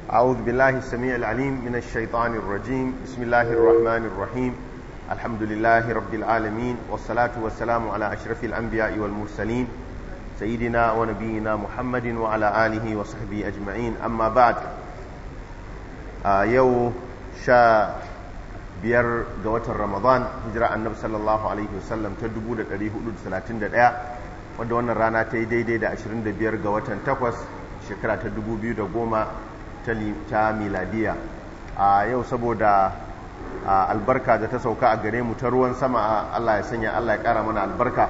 أعوذ بالله السميع العليم من الشيطان الرجيم بسم الله الرحمن الرحيم الحمد لله رب العالمين والصلاة والسلام على أشرف الأنبياء والمرسلين سيدنا ونبينا محمد وعلى آله وصحبه أجمعين أما بعد آه يو شا biyar ga watan ramadan hijira annabi sallallahu alaihi wasallam ta 1431 wadda wannan rana ta yi daidai da 25 ga watan 8 shekara ta 2010 ta miladiya a yau saboda albarka da ta sauka a gare mu ta ruwan sama Allah ya sanya Allah ya kara mana albarka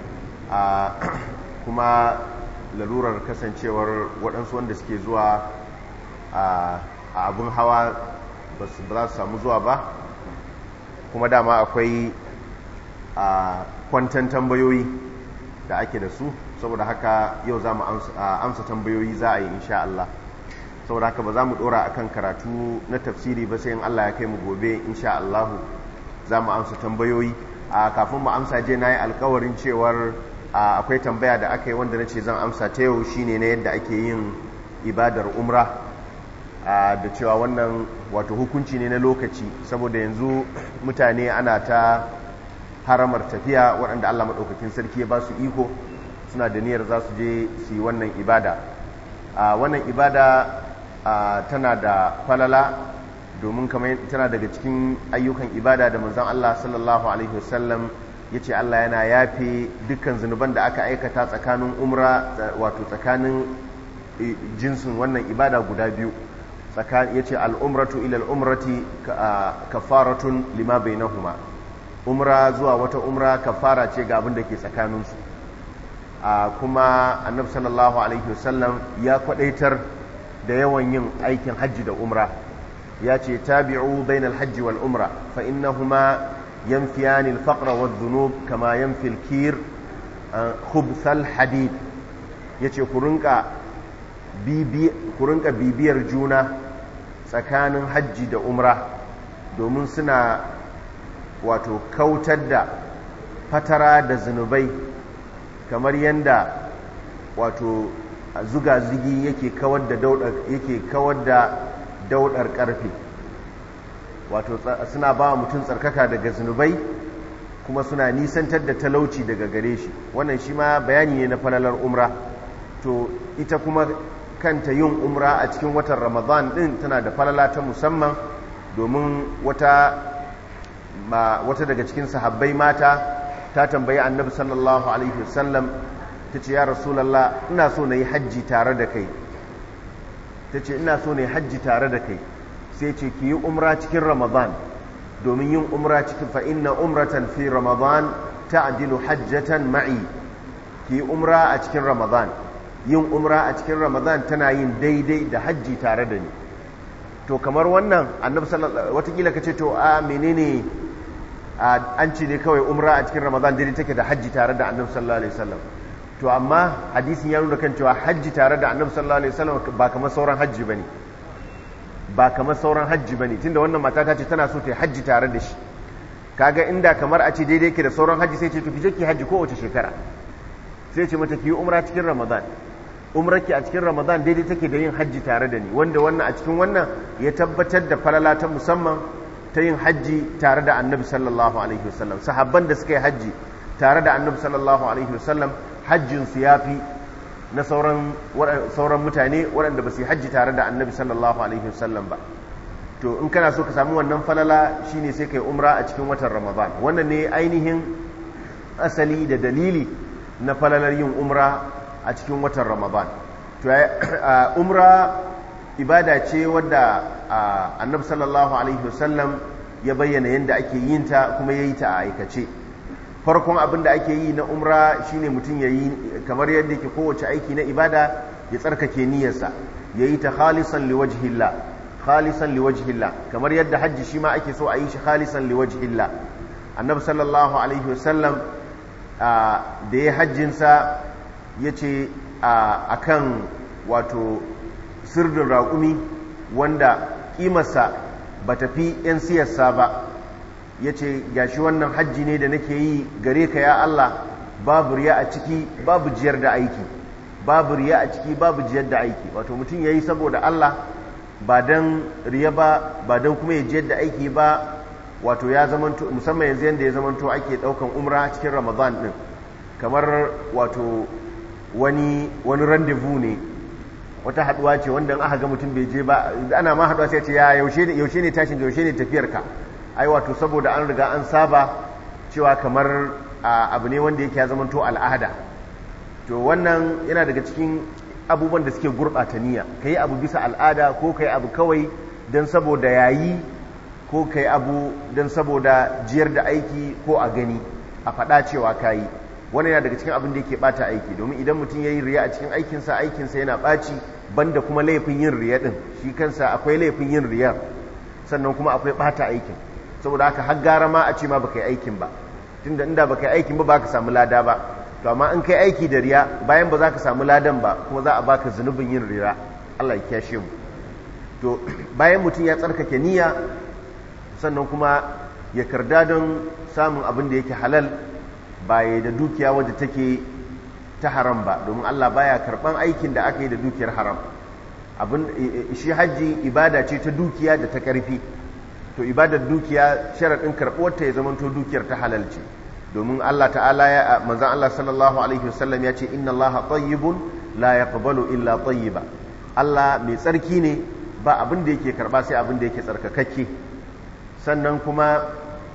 kuma lalurar kasancewar waɗansu wanda suke zuwa a abin hawa ba za su samu zuwa ba kuma dama akwai a kwantan tambayoyi da ake da su saboda haka yau za mu amsa tambayoyi za a yi insha Allah saboda haka ba za mu dora akan karatu na tafsiri ba sai in Allah ya kai mu gobe insha Allah za mu amsa tambayoyi a kafin mu amsa je na yi alkawarin cewar akwai tambaya da aka yi wanda na ce zan amsa ta yau shine na yadda ake yin ibadar umra da cewa wannan wato hukunci ne na lokaci saboda yanzu mutane ana ta haramar tafiya waɗanda Allah maɗaukakin sarki ya ba su iko suna da niyyar za su je su yi wannan ibada wannan ibada tana da falala domin kamar tana daga cikin ayyukan ibada da manzon Allah sallallahu alaihi wasallam ya ce Allah yana yafe dukkan zunuban da aka aikata tsakanin umra wato tsakanin jinsin wannan ibada guda biyu ya ce al'umratu ilal umrati kafaratun lima bai nahuma umra zuwa wata umra kafara ce ga abin da ke tsakaninsu kuma annab sallallahu alaihi wasallam ya kwadaitar da yawan yin aikin hajji da umra ya ce tabi'u bainal hajji wal umra fa innahuma yanfiyani al-faqra wa dhunub kama yanfi al-kir khubthal hadid yace ku rinka bibiyar juna tsakanin hajji da umra domin suna wato kautar da fatara da zunubai kamar yadda wato zuga-zugi yake kawar da daudar yake kawar da daudar karfe wato suna ba mutum tsarkaka daga zunubai kuma suna nisantar da talauci daga gare shi wannan shi ma bayani ne na falalar umra to ita kuma kanta yin umra a cikin watan ramadan din tana da falala ta musamman domin wata wata daga cikin sahabbai mata ta tambayi annabi sallallahu alaihi wasallam ta ce ya rasulallah ina so na yi hajji tare da kai ta ce ina so na yi hajji tare da kai sai ce ki yi umra cikin ramadan domin yin umra cikin fa inna umratan fi ramadan ta'dilu hajjatan ma'i ki yi umra a cikin ramadan yin umra a cikin ramadan tana yin daidai da hajji tare da ni to kamar wannan annabi sallallahu watakila ka ce to a menene an ce ne kawai umra a cikin ramadan daidai take da hajji tare da annabi sallallahu alaihi wasallam to amma hadisin ya nuna kan cewa hajji tare da annabi sallallahu alaihi wasallam ba kamar sauran hajji bane ba kamar sauran hajji bane tunda wannan mata ta ce tana so ta yi hajji tare da shi kaga inda kamar a ce daidai ke da sauran hajji sai ce to ki je ki hajji kowace shekara sai ce mata ki yi umra cikin ramadan umrarki a cikin ramadan daidai take da yin hajji tare da ni wanda wannan a cikin wannan ya tabbatar da falala ta musamman ta yin hajji tare da annabi sallallahu alaihi wasallam sahabban da suka yi hajji tare da annabi sallallahu alaihi wasallam hajjin su yafi na sauran sauran mutane waɗanda ba su yi hajji tare da annabi sallallahu alaihi wasallam ba to in kana so ka samu wannan falala shine sai kai umra a cikin watan ramadan wannan ne ainihin asali da dalili na falalar yin umra a cikin watan ramadan to umra ibada ce wadda annabi sallallahu alaihi wasallam ya bayyana yadda ake yin ta kuma ya yi ta a aikace farkon abin da ake yi na umra shine mutum ya yi kamar yadda ke kowace aiki na ibada ya tsarkake niyyarsa ya yi ta khalisan liwajhillah khalisan liwajhillah kamar yadda hajji shi ma ake so a yi shi khalisan liwajhillah annabi sallallahu alaihi wasallam da ya hajjinsa ya ce a kan wato sirdin raƙumi wanda ƙimarsa ba tafi 'yan siyarsa ba ya ce gashi wannan hajji ne da nake yi gare ka ya Allah babu riya a ciki babu jiyar da aiki babu riya a ciki babu jiyar da aiki wato mutum ya yi saboda Allah ba don riya ba ba don kuma ya jiyar da aiki ba wato ya zamanto musamman yanzu yadda ya zamanto ake daukan umra cikin ramadan din kamar wato wani wani rendezvous ne wata haduwa ce wanda in aka ga mutum bai je ba ana ma haduwa sai ce ya yaushe ne yaushe ne tashin yaushe ne tafiyar ka ai wato saboda an riga an saba cewa kamar abu ne wanda yake ya zamanto al'ada to wannan yana daga cikin abubuwan da suke gurɓata niyya ka yi abu bisa al'ada ko ka yi abu kawai don saboda yayi ko ka yi abu don saboda jiyar da aiki ko a gani a faɗa cewa ka yi wani yana daga cikin abin da yake ɓata aiki domin idan mutum ya yi riya a cikin aikinsa aikinsa yana ɓaci banda kuma laifin yin riya ɗin shi kansa akwai laifin yin riyar sannan kuma akwai ɓata aikin saboda haka har gara ma a ce ma baka yi aikin ba tunda inda baka yi aikin ba ba ka samu lada ba to amma in kai aiki da riya bayan ba za ka samu ladan ba kuma za a baka zunubin yin riya Allah ya kyashe mu to bayan mutum ya tsarkake niyya sannan kuma ya karda don samun abin da yake halal ba ya da dukiya wadda take ta haram ba domin Allah baya karban aikin da aka yi da dukiyar haram abin shi hajji ibada ce ta dukiya da ta karfi to ibadar dukiya sharaɗin karɓuwarta ya zamanto dukiyar ta halal ce domin Allah ta'ala ya manzan Allah sallallahu alaihi wasallam ya ce inna Allah tayyibun la yaqbalu illa tayyiba Allah mai tsarki ne ba abin da yake karba sai abin da yake tsarkakakke sannan kuma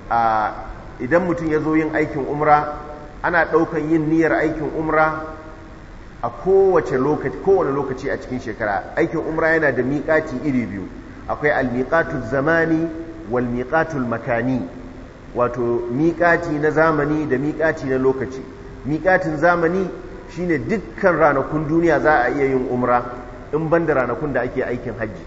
idan mutum ya zo yin aikin umra ana ɗaukan yin niyyar aikin umra a kowace lokaci kowane lokaci a cikin shekara aikin umra yana da miƙati iri biyu akwai almiqatul zamani wal miqatul makani wato miƙati na zamani da miƙati na lokaci miƙatin zamani shine dukkan ranakun duniya za a iya yin umra in ban da ranakun da ake aikin hajji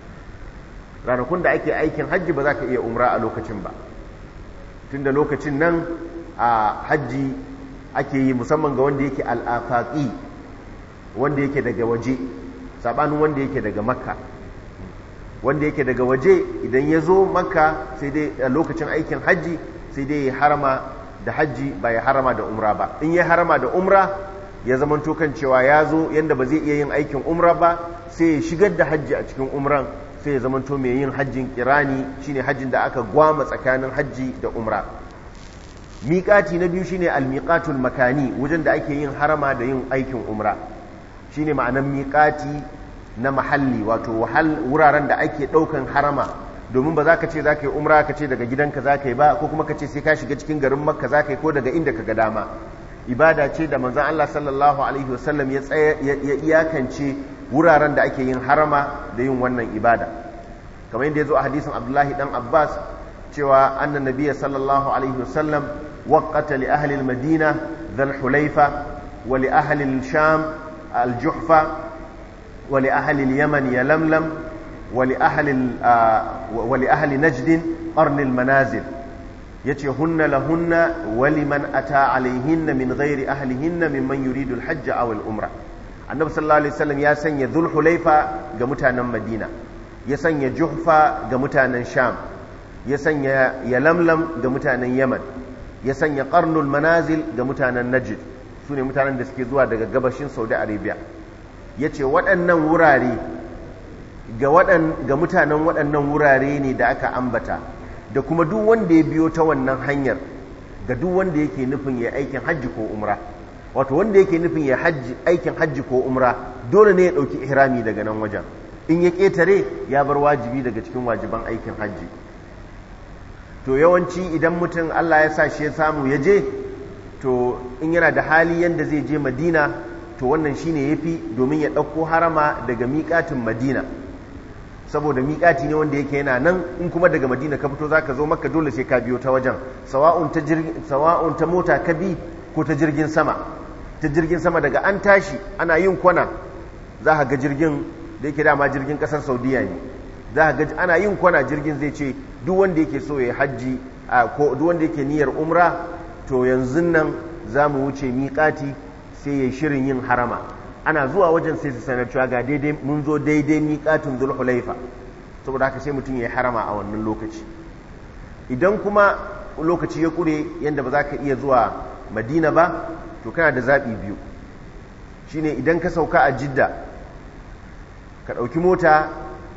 ranakun da ake aikin hajji ba za ka iya umra a lokacin ba tunda lokacin nan a hajji ake yi musamman ga wanda yake al'afaƙi wanda yake daga waje saɓanin wanda yake daga makka wanda yake daga waje idan ya zo makka sai dai a lokacin aikin hajji sai dai ya harama da hajji ba ya harama da umra ba in ya harama da umra ya zama kan cewa ya zo yadda ba zai iya yin aikin umra ba sai ya shigar da hajji a cikin umran sai ya zama mai yin hajjin kirani shine hajjin da aka gwama tsakanin hajji da umra miƙati na biyu shine almiqatul makani wajen da ake yin harama da yin aikin umra shine ma'anan miƙati na mahalli wato wuraren da ake ɗaukan harama domin ba za ka ce za ka yi umra ka ce daga gidanka za ka yi ba ko kuma ka ce sai ka shiga cikin garin makka za ka yi ko daga inda ka ga dama ibada ce da manzan Allah sallallahu alaihi wasallam ya iyakance wuraren da ake yin harama da yin wannan ibada kamar yadda ya zo a hadisin abdullahi dan abbas cewa annan nabiya sallallahu alaihi wasallam waqata li ahli al-madina dhal hulaifa wa li ahli al-sham al-juhfa ولأهل اليمن يلملم ولأهل, ولأهل نجد قرن المنازل يتي هن لهن ولمن أتى عليهن من غير أهلهن ممن يريد الحج أو الأمرة النبي صلى الله عليه وسلم يسن ذو الحليفة قمتانا مدينة يسن جحفة قمتانا شام يسن يلملم قمتانا يمن يسن قرن المنازل قمتانا نجد سوني متانا دسكي زوا daga gabashin Saudi Arabia ya ce waɗannan wurare ga mutanen waɗannan wurare ne da aka ambata da kuma duk wanda ya biyo ta wannan hanyar ga duk wanda yake nufin ya aikin hajji ko umra wato wanda yake nufin ya aikin hajji ko umra dole ne ya ɗauki ihrami daga nan wajen in ya ƙetare ya bar wajibi daga cikin wajiban aikin hajji to yawanci idan mutum allah ya sa shi ya samu ya je to in yana da hali yadda zai je madina to wannan shine yafi domin ya ɗauko harama daga miƙatin madina saboda miƙati ne wanda yake yana nan in kuma daga madina ka fito za ka zo maka dole sai ka biyo ta wajen sawa'un ta mota ka bi ko ta jirgin sama ta jirgin sama daga an tashi ana yin kwana za ka ga jirgin da yake dama jirgin ƙasar saudiya ne za ka ga ana yin kwana jirgin zai ce duk wanda yake so ya hajji ko duk wanda yake niyyar umra to yanzu nan za mu wuce miƙati sai ya shirin yin harama ana zuwa wajen sai su sanar cewa ga daidai mun zo daidai miƙatun zulhulaifa saboda haka sai mutum ya yi harama a wannan lokaci idan kuma lokaci ya ƙure yadda ba za ka iya zuwa madina ba to kana da zaɓi biyu shine idan ka sauka a jidda ka ɗauki mota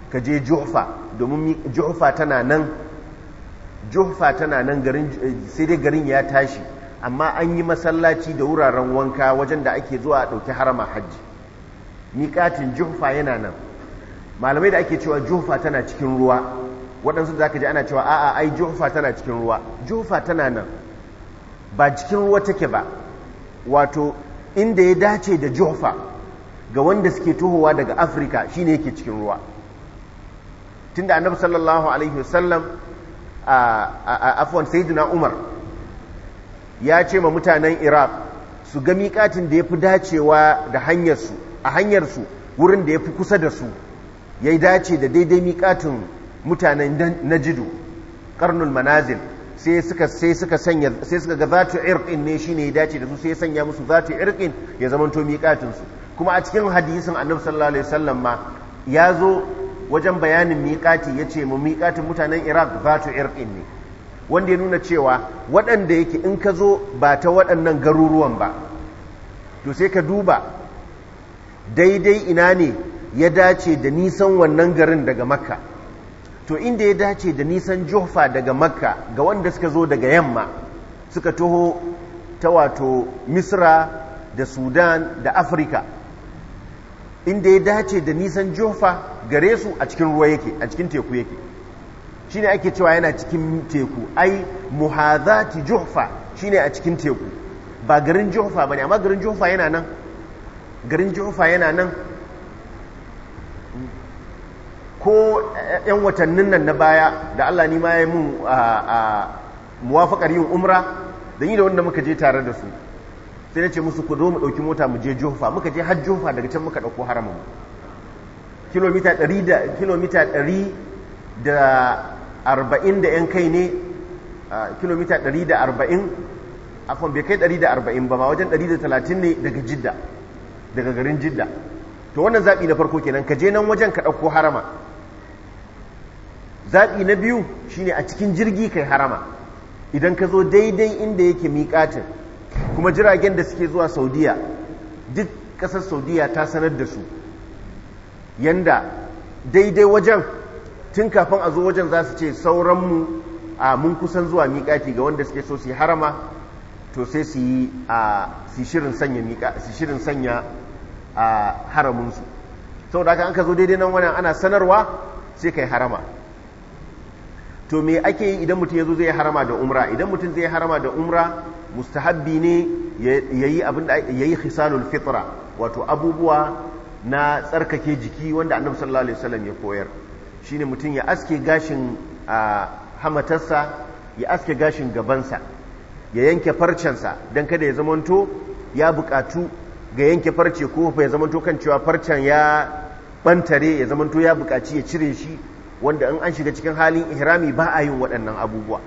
ka je juhfa domin juhfa tana nan juhfa tana nan garin sai dai garin ya tashi amma an yi masallaci da wuraren wanka wajen da ake zuwa a ɗauki harama hajji miƙatin juhfa yana nan malamai da ake cewa juhfa tana cikin ruwa waɗansu da aka ji ana cewa a'a ai juhfa tana cikin ruwa juhfa tana nan ba cikin ruwa take ba wato inda ya dace da juhfa ga wanda suke tuhowa daga afirka shine yake cikin ruwa tunda annabi sallallahu alaihi wasallam a afwan sayyidina umar ya ce ma mutanen iraq su ga miƙatin da ya fi dacewa da hanyarsu a hanyarsu wurin da ya fi kusa da su ya dace da daidai miƙatin mutanen najidu karnul manazil sai suka sai suka sanya sai suka ga zatu irqin ne shine ya dace da su sai ya sanya musu zatu irqin ya zamanto miƙatin su kuma a cikin hadisin annabi sallallahu alaihi wasallam ma ya zo wajen bayanin miƙati ya ce mu miƙatin mutanen iraq zatu irqin ne wanda ya nuna cewa waɗanda yake in ka zo ba ta waɗannan garuruwan ba to sai ka duba daidai ina ne ya dace da nisan wannan garin daga makka to inda ya dace da nisan juhfa daga makka ga wanda suka zo daga yamma suka taho ta wato misra da sudan da afirka inda ya dace da nisan juhfa gare su a cikin ruwa yake a cikin teku yake shine ake cewa yana cikin teku ai muhazati juhfa shine a cikin teku ba garin juhfa bane amma garin juhfa yana nan garin juhfa yana nan ko yan watannin nan na baya da Allah ni ma ya mun a muwafaqar yin umra da ni da wanda muka je tare da su sai nace musu ku zo mu dauki mota mu je juhfa muka je har juhfa daga can muka dauko haramun kilomita 100 da kilomita 100 da arba'in da yan kai ne kilomita ɗari da arba'in afon bai kai ɗari da arba'in ba ma wajen ɗari da talatin ne daga jidda daga garin jidda to wannan zaɓi na farko kenan ka je nan wajen ka ɗauko harama zaɓi na biyu shine a cikin jirgi kai harama idan ka zo daidai inda yake miƙatin kuma jiragen da suke zuwa saudiya duk ƙasar saudiya ta sanar da su yanda daidai wajen tun kafin a zo wajen za su ce sauranmu a mun kusan zuwa miƙati ga wanda suke so su yi harama to sai su yi a su shirin sanya miƙa su shirin sanya a haramunsu saboda haka an ka zo daidai nan wannan ana sanarwa sai kai harama to me ake yi idan mutum ya zo zai harama da umra idan mutum zai harama da umra mustahabbi ne yayi abin da yayi khisalul fitra wato abubuwa na tsarkake jiki wanda annabi sallallahu alaihi wasallam ya koyar shine mutum ya aske gashin hamatarsa ya aske gashin gabansa ya yanke farcensa don kada ya zamanto ya bukatu ga yanke farce ko ya zamanto kan cewa farcen ya bantare ya zamanto ya bukaci ya cire shi wanda in an shiga cikin halin ihrami ba a yin waɗannan abubuwa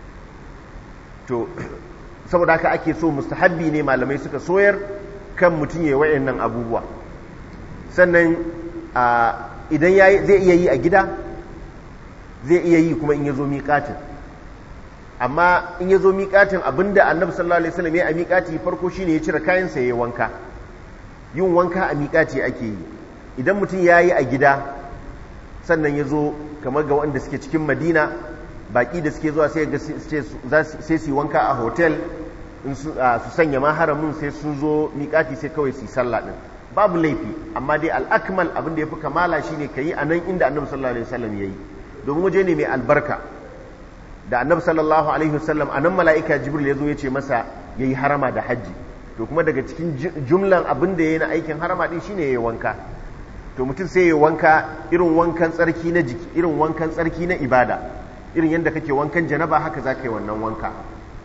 to saboda haka ake so mustahabbi ne malamai suka soyar kan mutum ya yi waɗannan abubuwa sannan idan zai iya yi a gida zai iya yi kuma in ya zo miƙatin amma in ya zo miƙatin abinda annabi sallallahu alaihi wasallam ya a miƙati farko shine ya cire kayansa ya yi wanka yin wanka a miƙati ake yi idan mutum ya yi a gida sannan ya zo kamar ga wanda suke cikin madina baƙi da suke zuwa sai su yi wanka a hotel su sanya ma haramin sai sun zo miƙati sai kawai su yi sallah ɗin babu laifi amma dai al'akmal abin da ya fi kamala shine ka yi a nan inda annabi sallallahu alaihi wasallam ya yi domin waje ne mai albarka da annabi sallallahu alaihi wasallam a nan mala'ika jibril ya zo ya ce masa ya yi harama da hajji to kuma daga cikin jumlan abin da ya yi na aikin harama din shine ya yi wanka to mutum sai ya wanka irin wankan tsarki na jiki irin wankan tsarki na ibada irin yadda kake wankan janaba haka za ka yi wannan wanka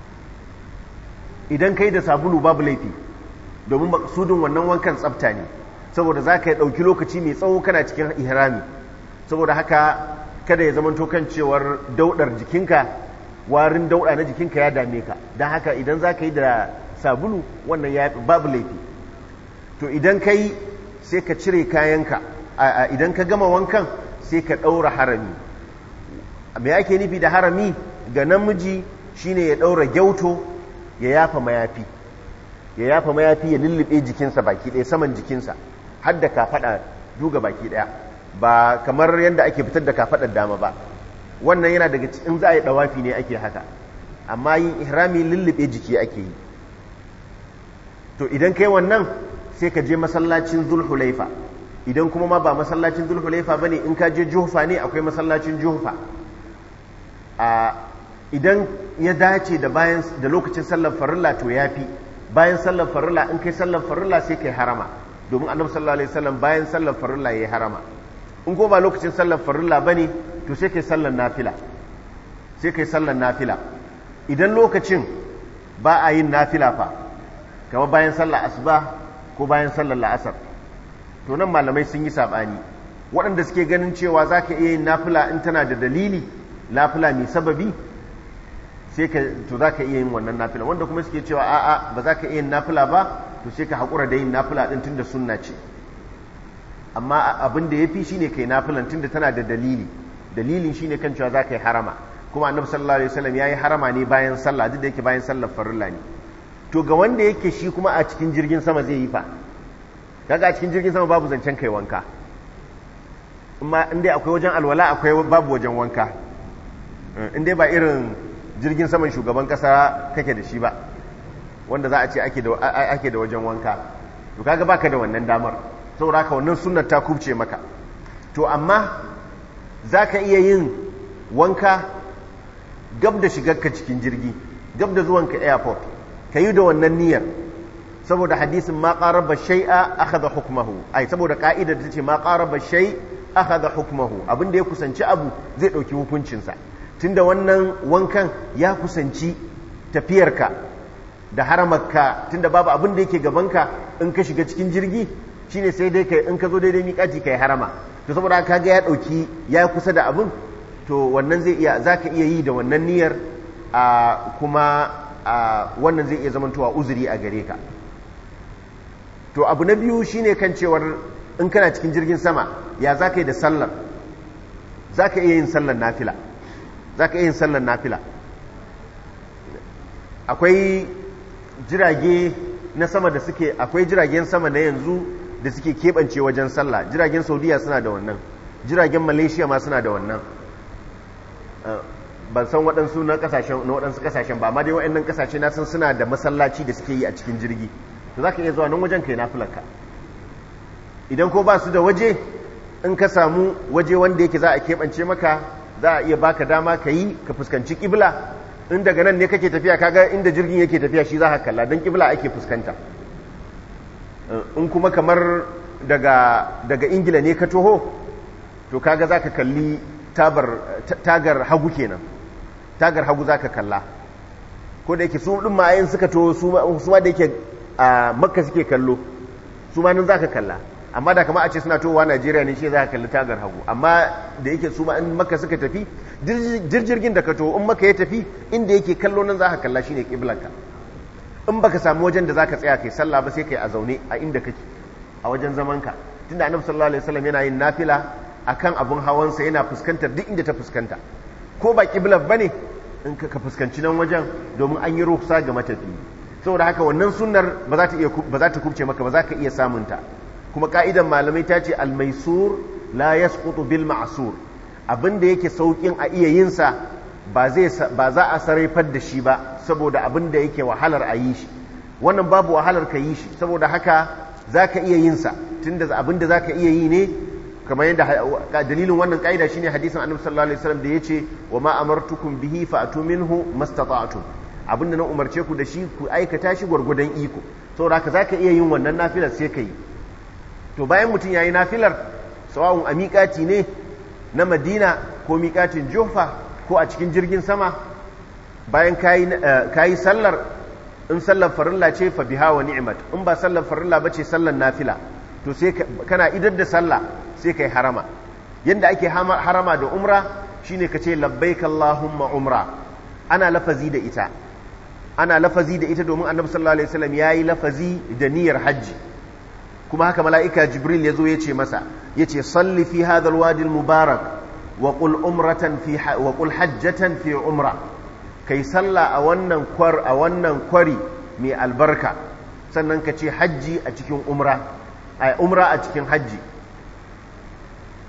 idan kai da sabulu babu laifi domin maksudin wannan wankan tsafta ne saboda za ka ɗauki lokaci mai tsawo kana cikin ihrami saboda haka kada ya zama kan cewar daudar jikinka warin dauda na jikinka ya dame ka don haka idan za ka yi da sabulu wannan ya babu laifi to idan ka yi sai ka cire kayanka idan ka gama wankan sai ka ɗaura harami me ake nufi da harami ga namiji shine ya ɗaura gyauto ya yafa mayafi ya yafa mayafi ya lullube jikinsa baki ɗaya saman jikinsa har da kafaɗa duga baki ɗaya ba kamar yadda ake fitar da kafaɗar dama ba wannan yana daga cikin za a yi ɗawafi ne ake haka amma yin ihrami lullube jiki ake yi to idan kai wannan sai ka je masallacin zulhulaifa idan kuma ma ba masallacin zulhulaifa ba ne in ka je juhufa ne akwai masallacin juhufa idan ya dace da bayan da lokacin sallar farilla to ya fi bayan sallar farilla in kai sallar farilla sai kai harama domin annabi sallallahu alaihi wasallam bayan sallar farilla yayi harama in ko ba lokacin sallar farilla bane to sai kai sallar nafila sai kai sallar nafila idan lokacin ba a yin nafila fa kamar bayan sallar asuba ko bayan sallar la'asar to nan malamai sun yi sabani waɗanda suke ganin cewa za ka iya yin nafila in tana da dalili nafila mai sababi sai ka to za ka iya yin wannan nafila wanda kuma suke cewa a'a ba za ka iya yin nafila ba to sai ka haƙura da yin nafila ɗin tunda sunna ce amma abin da ya fi shi ne kai nafilan tunda tana da dalili dalilin shi ne kan cewa za ka yi harama kuma annabi sallallahu alaihi wasallam ya yi harama ne bayan sallah duk da yake bayan sallar farilla ne to ga wanda yake shi kuma a cikin jirgin sama zai yi fa kaga a cikin jirgin sama babu zancen kai wanka amma in dai akwai wajen alwala akwai babu wajen wanka in dai ba irin jirgin saman shugaban kasa kake da shi ba wanda za a ce ake da wajen wanka to kaga baka da wannan damar saboda haka wannan sunnar ta kubce maka to amma za ka iya yin wanka gab da shigarka cikin jirgi gab da zuwanka airport ka yi da wannan niyyar saboda hadisin ma qaraba shay'a akhadha hukmahu ai saboda ka'ida da tace ma qaraba shay akhadha hukmahu abinda ya kusanci abu zai dauki hukuncinsa tunda wannan wankan ya kusanci tafiyarka da haramarka tunda babu abin da yake gabanka in ka shiga cikin jirgi shine sai dai kai in ka zo daidai miƙaci kai harama to saboda ka ga ya dauki ya kusa da abin to wannan zai iya zaka iya yi da wannan niyyar a kuma a wannan zai iya zamantowa uzuri a gare ka to abu na biyu shine kan cewar in kana cikin jirgin sama ya za ka yi da sallar za ka iya yin sallar nafila za ka iya yin sallar nafila akwai jirage na sama da suke akwai jiragen sama na yanzu da suke keɓance wajen sallah jiragen saudiya suna da wannan jiragen malaysia ma suna da wannan ban san waɗansu na ƙasashen na waɗansu ƙasashen ba amma dai waɗannan ƙasashe na san suna da masallaci da suke yi a cikin jirgi to za ka iya zuwa nan wajen kai nafilarka idan ko ba su da waje in ka samu waje wanda yake za a keɓance maka za a iya baka dama ka yi ka fuskanci ƙibla in daga nan ne kake tafiya kaga inda jirgin yake tafiya shi za ka kalla don ƙibla ake fuskanta in kuma kamar daga daga ingila ne ka toho to kaga za ka kalli tagar hagu kenan tagar hagu za ka kalla ko da yake su ɗin ma'ayin suka to su ma da yake a makka suke kallo su ma nan za ka kalla amma da kama a ce suna towa najeriya ne shi za ka kalli tagar hagu amma da yake su ma in makka suka tafi jirgin da ka to in makka ya tafi inda yake kallo nan za ka kalla shine kiblanka in baka samu wajen da za ka tsaya kai sallah ba sai kai a zaune a inda kake a wajen zamanka tunda annabi sallallahu alaihi wasallam yana yin nafila akan abun hawansa yana fuskantar duk inda ta fuskanta ko ba kiblar bane in ka fuskanci nan wajen domin an yi ruhsa ga matafi saboda haka wannan sunnar ba za ta iya ba za ta kubce maka ba za ka iya samun ta kuma ka'idan malamai ta ce al-maisur la yasqutu bil ma'sur abinda yake saukin a iya yin sa ba zai ba za a sarrafar da shi ba saboda abinda yake wahalar a yi shi wannan babu wahalar ka yi shi saboda haka zaka iya yin sa tunda abinda zaka iya yi ne kamar yadda dalilin wannan ka'ida shine hadisin annabi sallallahu alaihi wasallam da yace wa ma amartukum bihi fa'tu minhu mastata'tum abinda na umarce ku da shi ku aikata shi gwargwadon iko saboda haka zaka iya yin wannan nafilar sai ka yi to bayan mutum yayi nafilar sawa'un a miƙati ne na Madina ko miƙatin Jufa ko a cikin jirgin sama bayan kayi kayi sallar in sallar farilla ce fa biha wa ni'mat in ba sallar farilla bace sallar nafila to sai kana idar da sallah sai kai harama yanda ake harama da umra shine kace labbaik allahumma umra ana lafazi da ita ana lafazi da ita domin annabi sallallahu alaihi wasallam yayi lafazi da niyyar hajji kuma haka mala'ika jibril yazo yace masa yace salli fi hadha alwadi almubarak wa qul umratan fi wa qul hajjatan fi umra kai salla a wannan kwar a wannan kwari mai albarka sannan ka ce hajji a cikin umra a umra a cikin hajji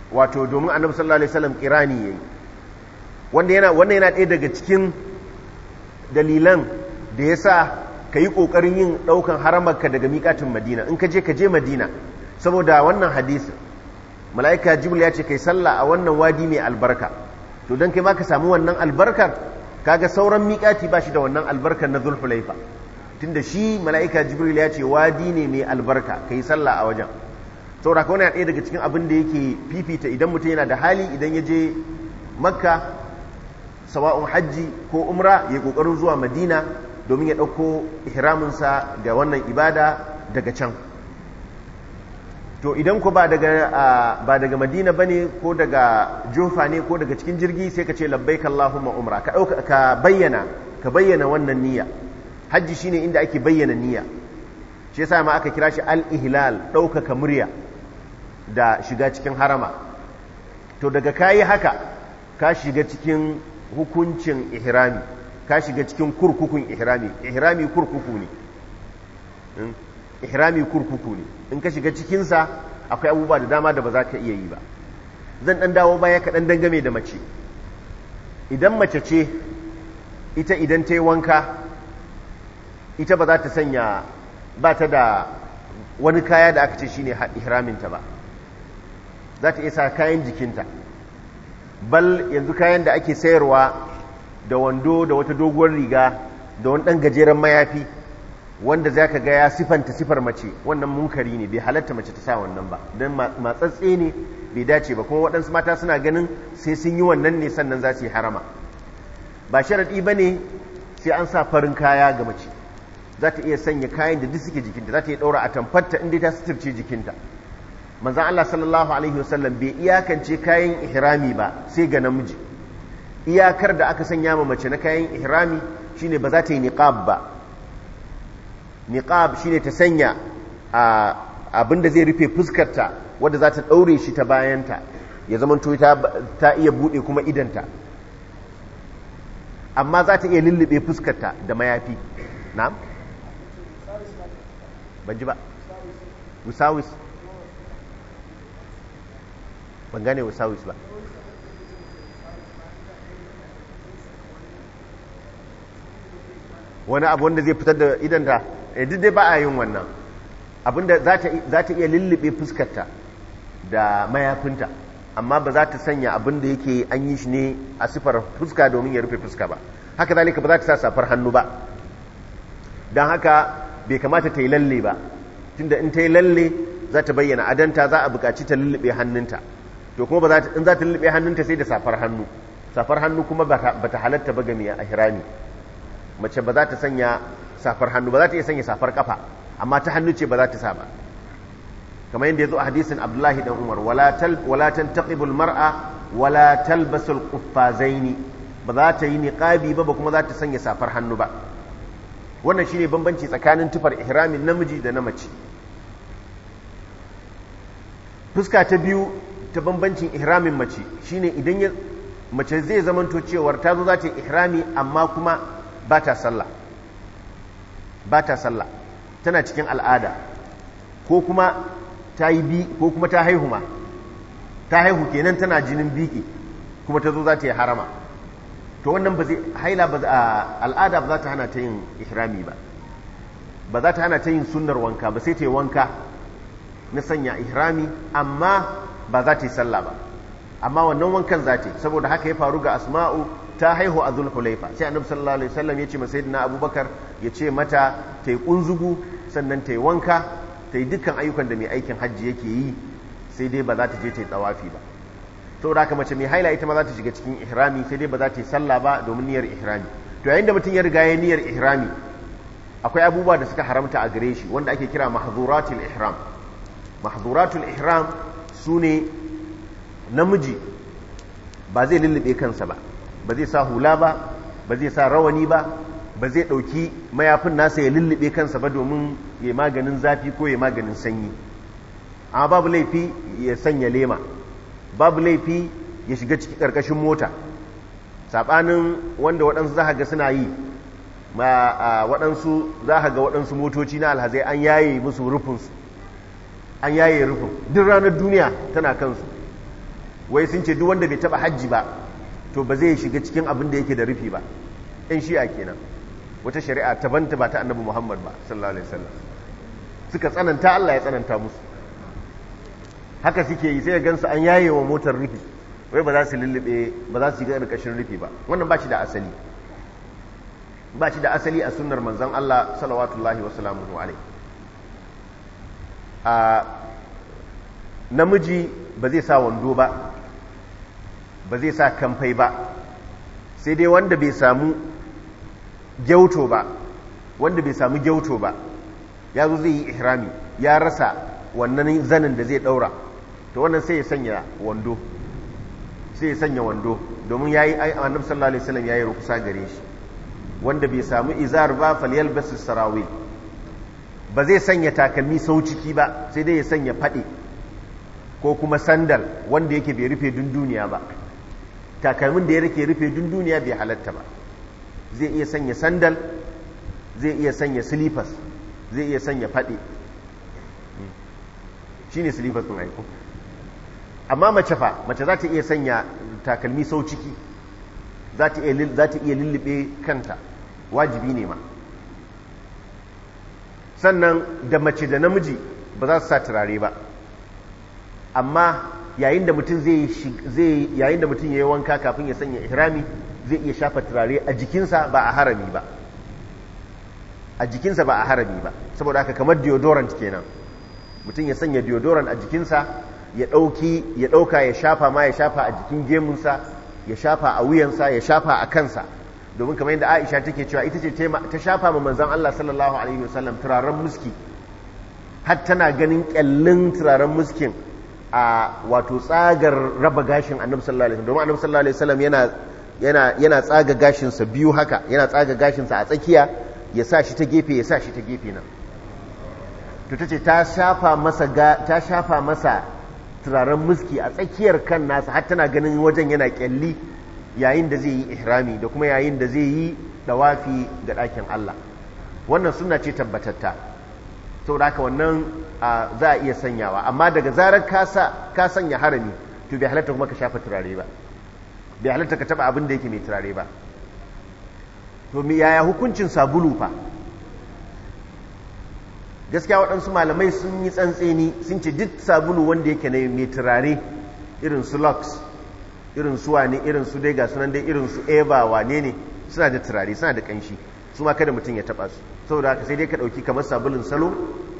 wato domin annabi sallallahu alaihi wasallam kirani yayi wanda yana wannan yana ɗaya daga cikin dalilan da yasa ka yi ƙoƙarin yin ɗaukan haramarka daga miƙatin madina in ka je ka je madina saboda wannan hadisi mala'ika jibril ya ce kai sallah a wannan wadi mai albarka to don kai ma ka samu wannan albarkar kaga sauran miƙati ba shi da wannan albarkar na zulhulaifa tunda shi mala'ika jibril ya ce wadi ne mai albarka ka yi sallah a wajen saboda ka wani ɗaya daga cikin abin da yake fifita idan mutum yana da hali idan ya je makka sawa'un hajji ko umra ya ƙoƙarin zuwa madina domin ya ɗauko ihraminsa ga wannan ibada daga can to idan ku ba daga ba daga madina bane ko daga jofa ne ko daga cikin jirgi sai ka ce labbaik allahumma umra ka dauka ka bayyana ka bayyana wannan niyya hajji shine inda ake bayyana niyya shi yasa ma aka kira shi al-ihlal ɗaukaka murya da shiga cikin harama to daga kayi haka ka shiga cikin hukuncin ihrami ka shiga cikin kurkukun ihrami ihrami kurkuku ne ihrami kurkuku ne in ka shiga cikinsa akwai abubuwa da dama da ba za ka iya yi ba zan ɗan dawo baya kaɗan dangame da mace idan mace ce ita idan ta yi wanka ita ba za ta sanya ba ta da wani kaya da aka ce shine ihraminta ba za ta iya sa kayan jikinta bal yanzu kayan da ake sayarwa da wando da wata doguwar riga da wani ɗan gajeren mayafi wanda za ka ga ya sifanta sifar mace wannan munkari ne bai halatta mace ta sa wannan ba don matsatse ne bai dace ba kuma waɗansu mata suna ganin sai sun yi wannan ne sannan za su yi harama ba sharaɗi ba ne sai an sa farin kaya ga mace za ta iya sanya kayan da duk suke jikinta za ta iya ɗaura a tamfarta inda ta suturce jikinta manzan Allah sallallahu alaihi wasallam bai iyakance kayan ihrami ba sai ga namiji iyakar da aka sanya ma mace na kayan ihrami shine ba za ta yi niqab ba niqab shine ta sanya abin da zai rufe fuskarta wadda za ta ɗaure shi ta bayanta ya zamanto ta iya buɗe kuma idanta amma za ta iya lullube fuskarta da mayafi na'am ban ji ba wisawis ban gane wisawis ba wani abu wanda zai fitar da idanta duk dai ba a yin wannan abinda za ta iya lullube fuskarta da mayafinta amma ba za ta sanya abinda yake an yi shi ne a sifar fuska domin ya rufe fuska ba haka zalika ba za ta sa safar hannu ba don haka bai kamata ta yi lalle ba tunda in ta yi lalle za ta bayyana adanta za a buƙaci ta lullube hannunta to kuma ba in za ta lullube hannunta sai da safar hannu safar hannu kuma ba ta halatta ba gami a hirami mace ba za ta sanya safar hannu ba za ta iya sanya safar kafa amma ta hannu ce ba za ta sa ba kamar yadda ya zo a hadisin abdullahi dan umar wala tantaqibul mar'a wala talbasul quffazaini ba za ta yi niqabi ba ba kuma za ta sanya safar hannu ba wannan shine bambanci tsakanin tufar ihramin namiji da na mace fuska ta biyu ta bambancin ihramin mace shine idan ya mace zai zamanto cewar ta zo za ta yi ihrami amma kuma ba ta sallah ba ta sallah tana cikin al'ada ko kuma ta yi bi ko kuma ta haihu ma ta haihu kenan tana jinin biki kuma ta zo za ta yi harama to wannan ba zai haila ba al'ada ba za ta hana ta yin ihrami ba ba za ta hana ta yin sunnar wanka ba sai ta yi wanka na sanya ihrami amma ba za ta yi sallah ba amma wannan wankan za ta yi saboda haka ya faru ga asma'u ta haihu a zulhulaifa sai annabi sallallahu alaihi wasallam ya ce masa sayyidina abubakar ya ce mata ta yi kunzugu sannan ta yi wanka ta yi dukkan ayyukan da mai aikin hajji yake yi sai dai ba za ta je ta yi tsawafi ba saboda haka mace mai haila ita ma za ta shiga cikin ihrami sai dai ba za ta yi sallah ba domin niyyar ihrami to yayin da mutum ya riga ya niyyar ihrami akwai abubuwa da suka haramta a gare shi wanda ake kira mahzuratul ihram mahzuratul ihram sune namiji ba zai lullube kansa ba ba zai sa hula ba ba zai sa rawani ba ba zai ɗauki mayafin nasa ya lullube kansa ba domin ya maganin zafi ko ya maganin sanyi amma babu laifi ya sanya lema babu laifi ya shiga ciki ƙarƙashin mota saɓanin wanda waɗansu za ga suna yi ma waɗansu za ga waɗansu motoci na alhazai an yaye musu rufinsu an yaye rufin duk ranar duniya tana kansu wai sun ce duk wanda bai taba hajji ba to ba zai shiga cikin abin da yake da rufi ba ɗan shi'a kenan wata shari'a ta banta ba ta annabi muhammad ba sallallahu alaihi wasallam suka tsananta allah ya tsananta musu haka suke yi sai ya gansu an yaye wa motar rufi wai ba za su lullube ba za su shiga ƙarƙashin rufi ba wannan ba shi da asali ba shi da asali a sunnar manzon allah salawatullahi wa salamuhu alaihi a namiji ba zai sa wando ba ba zai sa kamfai ba sai dai wanda bai samu gyauto ba wanda bai samu gyauto ba ya zo zai yi ihrami ya rasa wannan zanin da zai daura to wannan sai ya sanya wando sai ya sanya wando domin yayi annabi sallallahu alaihi wasallam yayi rukusa gare shi wanda bai samu izar ba falyalbas sarawil ba zai sanya takalmi sau ciki ba sai dai ya sanya fade ko kuma sandal wanda yake bai rufe dunduniya ba takalmin da ya rike rufe dunduniya bai halatta ba zai iya sanya sandal zai iya sanya silifas zai iya sanya faɗi shi ne silifas ɗin aiko amma mace fa mace za ta iya sanya takalmi sau ciki za ta iya lullube kanta wajibi ne ma sannan da mace da namiji ba za su sa turare ba amma yayin da mutum zai yayin da mutum ya yi wanka kafin ya sanya ihrami zai iya shafa turare a jikinsa ba a harami ba a jikinsa ba a harami ba saboda haka kamar deodorant kenan mutum ya sanya deodorant a jikinsa ya ɗauki ya ɗauka ya shafa ma ya shafa a jikin gemunsa ya shafa a wuyansa ya shafa a kansa domin kamar yadda aisha take cewa ita ce ta shafa ma manzan allah sallallahu alaihi wasallam turaren muski har tana ganin kyallin turaren muskin a wato tsagar raba gashin annabi sallallahu alaihi wasallam domin annabi sallallahu alaihi wasallam yana yana yana tsaga gashinsa biyu haka yana tsaga gashinsa a tsakiya ya sa shi ta gefe ya sa shi ta gefe nan to tace ta shafa masa ga ta shafa masa turaren muski a tsakiyar kan nasa har tana ganin wajen yana kyalli yayin da zai yi ihrami da kuma yayin da zai yi dawafi ga ɗakin Allah wannan suna ce tabbatatta saboda haka wannan za a iya sanyawa amma daga zarar ka sanya harami to bai halatta kuma ka shafa turare ba bai halatta ka taba abin da yake mai turare ba to me yaya hukuncin sabulu fa gaskiya waɗansu malamai sun yi tsantseni sun ce duk sabulu wanda yake na mai turare irin su lux irin su wane irin su dai ga sunan dai irin su eva wane ne suna da turare suna da kanshi su ma kada mutum ya taba su saboda haka sai dai ka ɗauki kamar sabulun salo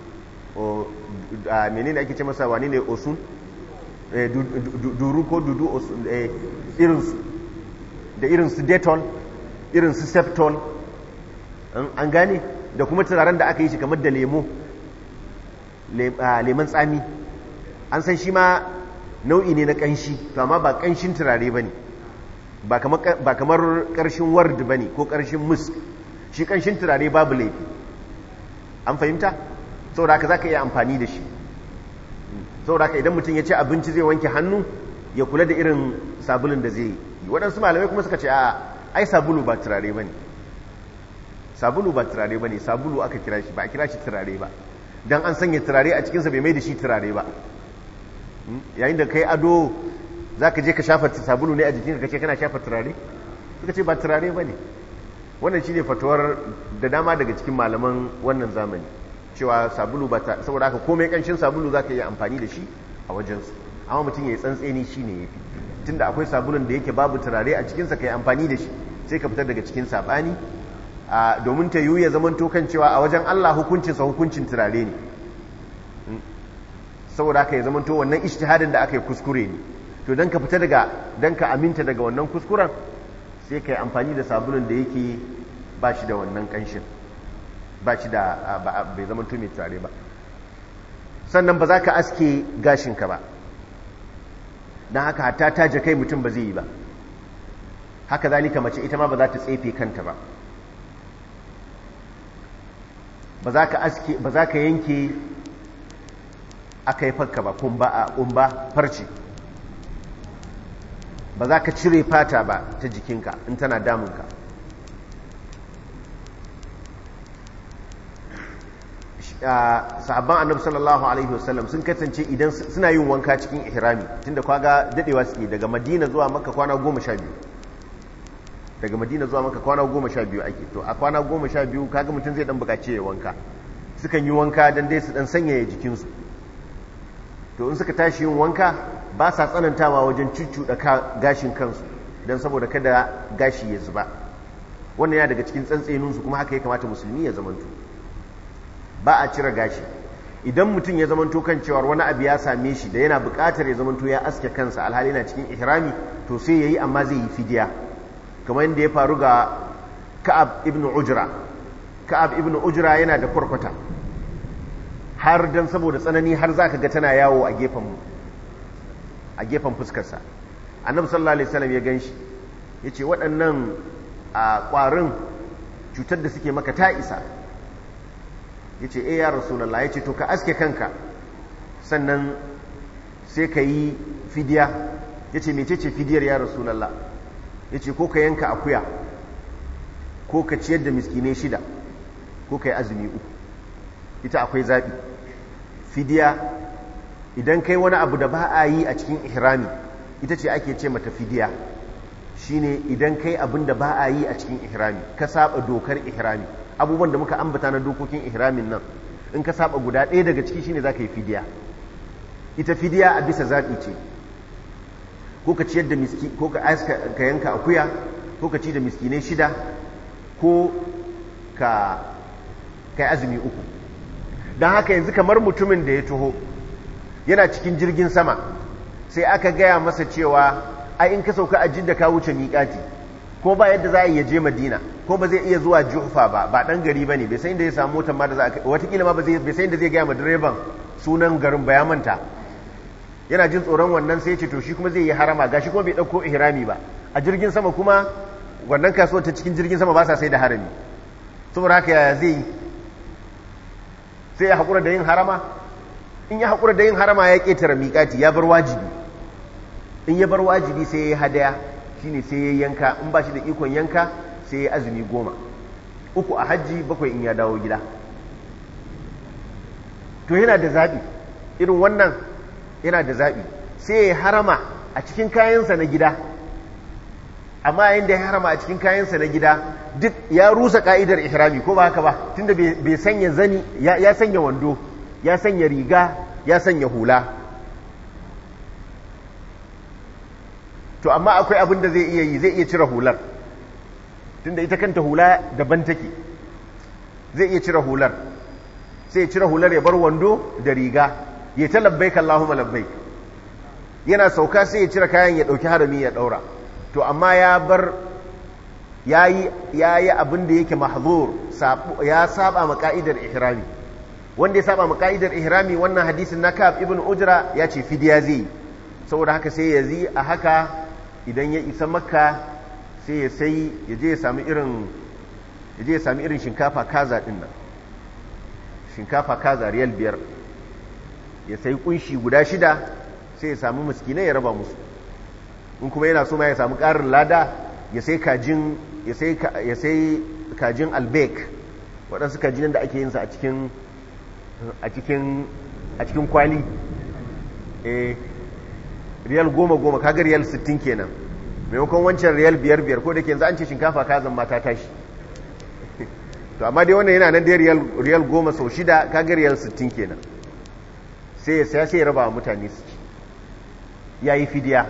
a menene ake ce masa wane ne osun duru ko dudu irinsu da irinsu detol irinsu septol an gane da kuma turaren da aka yi shi kamar da lemo lemon tsami an san shi ma nau'i ne na kanshi to amma ba kanshin turare ba ne ba kamar karshen ward ba ne ko karshen musk shi kanshin turare babu laifi an fahimta saboda haka za ka iya amfani da shi saboda haka idan mutum ya ce abinci zai wanke hannu ya kula da irin sabulun da zai yi waɗansu malamai kuma suka ce a ai sabulu ba turare ba ne sabulu ba turare ba ne sabulu aka kira shi ba a kira shi turare ba don an sanya turare a cikinsa bai mai da shi turare ba yayin da kai ado za ka je ka shafa sabulu ne a jikinka ka ce kana shafa turare suka ce ba turare ba ne wannan shi ne fatuwar da dama daga cikin malaman wannan zamani cewa sabulu ba ta saboda haka komai kanshin sabulu za ka yi amfani da shi a wajensu amma mutum ya yi tsantseni shi ne ya fi tunda akwai sabulun da yake babu turare a cikinsa ka yi amfani da shi sai ka fitar daga cikin saɓani domin ta yiwu ya zama tokan cewa a wajen Allah hukuncinsa hukuncin turare ne saboda haka ya zama to wannan ishtihadin da aka yi kuskure ne to don ka fita daga don ka aminta daga wannan kuskuren sai ka yi amfani da sabulun da yake ba shi da wannan kanshin ba shi da bai zama to mai turare ba sannan ba za ka aske gashinka ba don haka hatta taje kai mutum ba zai yi ba haka zalika mace ita ma ba za ta tsefe kanta ba ba za ka aske ba za ka yanke aka yi fakka ba kumba a kumba farce ba za ka cire fata ba ta jikinka in tana damunka sahabban annabi sallallahu alaihi wasallam sun kasance idan suna yin wanka cikin ihrami tunda kwaga dadewa suke daga madina zuwa makka kwana goma sha biyu daga madina zuwa makka kwana goma sha biyu ake to a kwana goma sha biyu kaga mutum zai dan bukaci ya wanka sukan yi wanka dan dai su dan sanyaya jikinsu to in suka tashi yin wanka ba sa tsanantawa wajen cuccuɗa gashin kansu don saboda kada gashi ya zuba wannan ya daga cikin tsantseninsu kuma haka ya kamata musulmi ya zamanto ba a cire gashi idan mutum ya zamanto kan cewar wani abu ya same shi da yana buƙatar ya zamanto ya aske kansa alhali yana cikin ihrami to sai yayi amma zai yi fidiya kamar yadda ya faru ga Ka'ab ibn Ujra Ka'ab ibn Ujra yana da kwarkwata har dan saboda tsanani har zaka ga tana yawo a gefen a gefen fuskarsa annabi sallallahu alaihi wasallam ya ganshi yace waɗannan a ƙwarin cutar da suke maka ta isa ya ce e ya rasulallah ya ce to ka aske kanka sannan sai ka yi fidiya ya ce mece ce fidiyar ya rasulallah ya ce ko ka yanka akuya ko ka ciyar da miskinai shida ko ka yi azumi uku ita akwai zaɓi fidiya idan kai wani abu da ba a yi a cikin ihrami ita ce ake ce mata fidiya shine idan kai abin da ba a yi a cikin ihrami ka saba dokar ihrami abubuwan da muka ambata na dokokin ihramin nan in ka saba guda ɗaya daga ciki shine za ka yi fidiya ita fidiya a bisa zaɓi ce ko ka ciyar da miski ko ka ka yanka akuya ko ka ci da miskinai shida ko ka kai azumi uku don haka yanzu kamar mutumin da ya taho yana cikin jirgin sama sai aka gaya masa cewa ai in ka sauka a jidda ka wuce miƙati ko ba yadda za a iya je madina ko ba zai iya zuwa jufa ba ba dan gari bane bai san inda ya samu motar ma da za a watakila ma bai san inda zai gaya ma direban sunan garin ba ya manta yana jin tsoron wannan sai ya ce to shi kuma zai yi harama gashi kuma bai dauko ihrami ba a jirgin sama kuma wannan kasuwar ta cikin jirgin sama ba sa sai da harami saboda haka yaya zai yi sai ya haƙura da yin harama in ya haƙura da yin harama ya ƙetare miƙati ya bar wajibi in ya bar wajibi sai ya yi hadaya shine sai ya yanka in ba shi da ikon yanka sai ya azumi goma uku a hajji bakwai in ya dawo gida to yana da zaɓi irin wannan yana da zaɓi sai ya harama a cikin kayansa na gida amma yayin da ya harama a cikin kayansa na gida duk ya rusa ka'idar ihrami ko ba haka ba tunda bai sanya zani ya sanya wando ya sanya riga ya sanya hula to amma akwai abin da zai iya yi zai iya cire hular tunda ita kanta hula daban take zai iya cire hular sai ya cire hular ya bar wando da riga ya ta labbaik Allahumma labbaik yana sauka sai ya cire kayan ya dauki harami ya daura to amma ya bar yayi yayi abin da yake mahzur ya saba ma ka'idar ihrami wanda ya saba ma ka'idar ihrami wannan hadisin na Ka'ab ibn Ujra ya ce fidiya zai saboda haka sai ya zi a haka idan ya isa makka sai ya sai ya je ya sami irin ya je ya sami irin shinkafa kaza din nan shinkafa kaza riyal biyar ya sai kunshi guda shida sai ya sami miskinai ya raba musu in kuma yana so ma ya sami ƙarin lada ya sai kajin ya sai ya sai kajin albek waɗansu kajin da ake yin sa a cikin a cikin a cikin kwali eh riyal goma goma kaga riyal sittin kenan maimakon wancan riyal biyar biyar ko da ke yanzu an ce shinkafa kazan mata tashi to amma dai wannan yana nan dai riyal goma sau shida kaga riyal sittin kenan sai ya saya sai ya raba wa mutane su ci ya yi fidiya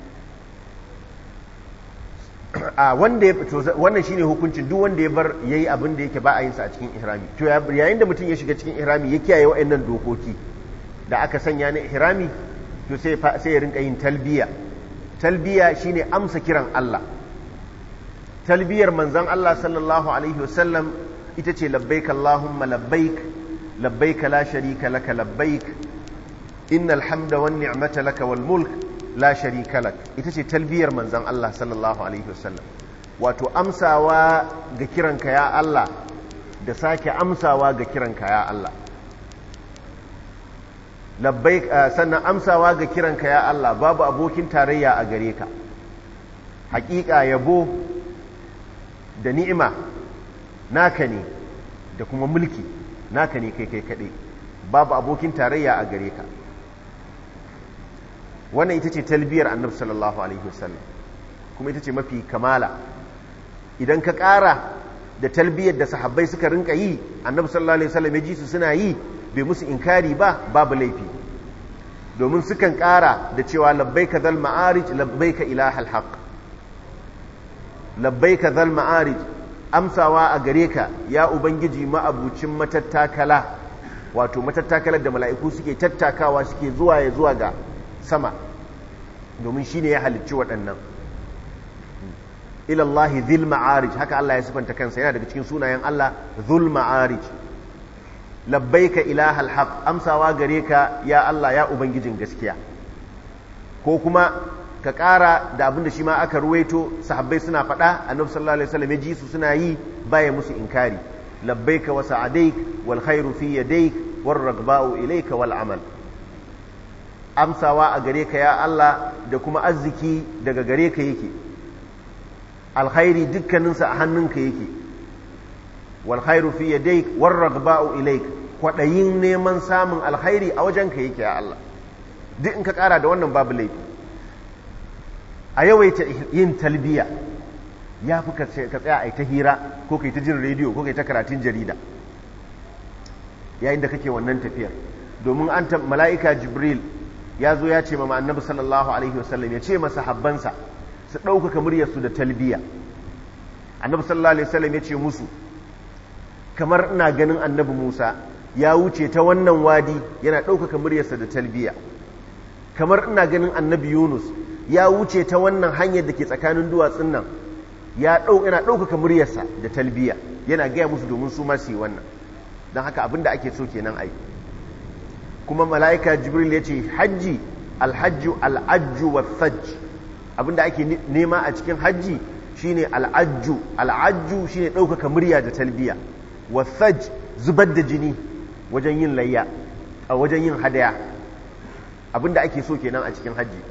a wanda ya wannan shine hukuncin duk wanda ya bar yayi abin da yake ba a yin sa a cikin ihrami to yayin da mutum ya shiga cikin ihrami ya kiyaye waɗannan dokoki da aka sanya na ihrami to sai sai ya rinka yin talbiya talbiya shine amsa kiran Allah talbiyar manzon Allah sallallahu alaihi wasallam ita ce labbaik Allahumma labbaik labbaik la sharika laka labbaik innal hamda wan ni'mata laka wal mulk la sharika lak ita ce talbiyar manzon Allah sallallahu alaihi wasallam wato amsawa ga kiranka ya Allah da sake amsawa ga kiranka ya Allah labbaik sannan amsawa ga kiranka ya Allah babu abokin tarayya a gare ka hakika yabo da ni'ima naka ne da kuma mulki naka ne kai kai kaɗai babu abokin tarayya a gare ka wannan ita ce talbiyar annabi sallallahu alaihi wasallam kuma ita ce mafi kamala idan ka ƙara da talbiyar da sahabbai suka rinka yi annabi sallallahu alaihi wasallam ya ji su suna yi bai musu inkari ba babu laifi domin sukan ƙara da cewa labbaika zal ma'arij labbaika ilahal haqq labbaika zal ma'arij amsawa a gare ka ya ubangiji ma'abucin matattakala wato matattakalar da mala'iku suke tattakawa suke zuwa ya zuwa ga sama domin shine ya halicci waɗannan ilallahi zil ma'arij haka Allah ya sifanta kansa yana daga cikin sunayen Allah zul ma'arij labbaika ilahal haq amsawa gare ka ya Allah ya ubangijin gaskiya ko kuma ka ƙara da abin da shi ma aka ruwaito sahabbai suna faɗa annabi sallallahu alaihi wasallam ya ji su suna yi baya musu inkari labbaika wa sa'adaik wal khairu fi yadaik war ragba'u ilayka wal amal amsawa a gare ka ya Allah da kuma arziki daga gare ka yake alkhairi dukkaninsa a hannunka yake wal khairu fi yadayk war ragba'u ilayk kwadayin neman samun alkhairi a wajenka yake ya Allah duk in ka kara da wannan babu laifi a yawaita yin talbiya ya fi ka tsaya a ta hira ko kai ta jin rediyo ko kai ta karatun jarida yayin da kake wannan tafiyar domin an ta mala'ika jibril ya zo ya ce ma annabi sallallahu alaihi wasallam ya ce masa habbansa su ɗaukaka muryarsu da talbiya annabi sallallahu alaihi wasallam ya ce musu kamar ina ganin annabi musa ya wuce ta wannan wadi yana ɗaukaka muryarsa da talbiya kamar ina ganin annabi yunus ya wuce ta wannan hanyar da ke tsakanin duwatsun nan ya yana ɗaukaka muryarsa da talbiya yana gaya musu domin su ma su yi wannan don haka abinda ake so kenan ai kuma mala'ika jibril ya ce hajji alhajju al'ajju wa thajj abinda ake nema a cikin hajji shine al'ajju al'ajju shine ɗaukaka murya da talbiya wa thajj zubar da jini wajen yin layya a wajen yin hadaya abinda ake so kenan a cikin hajji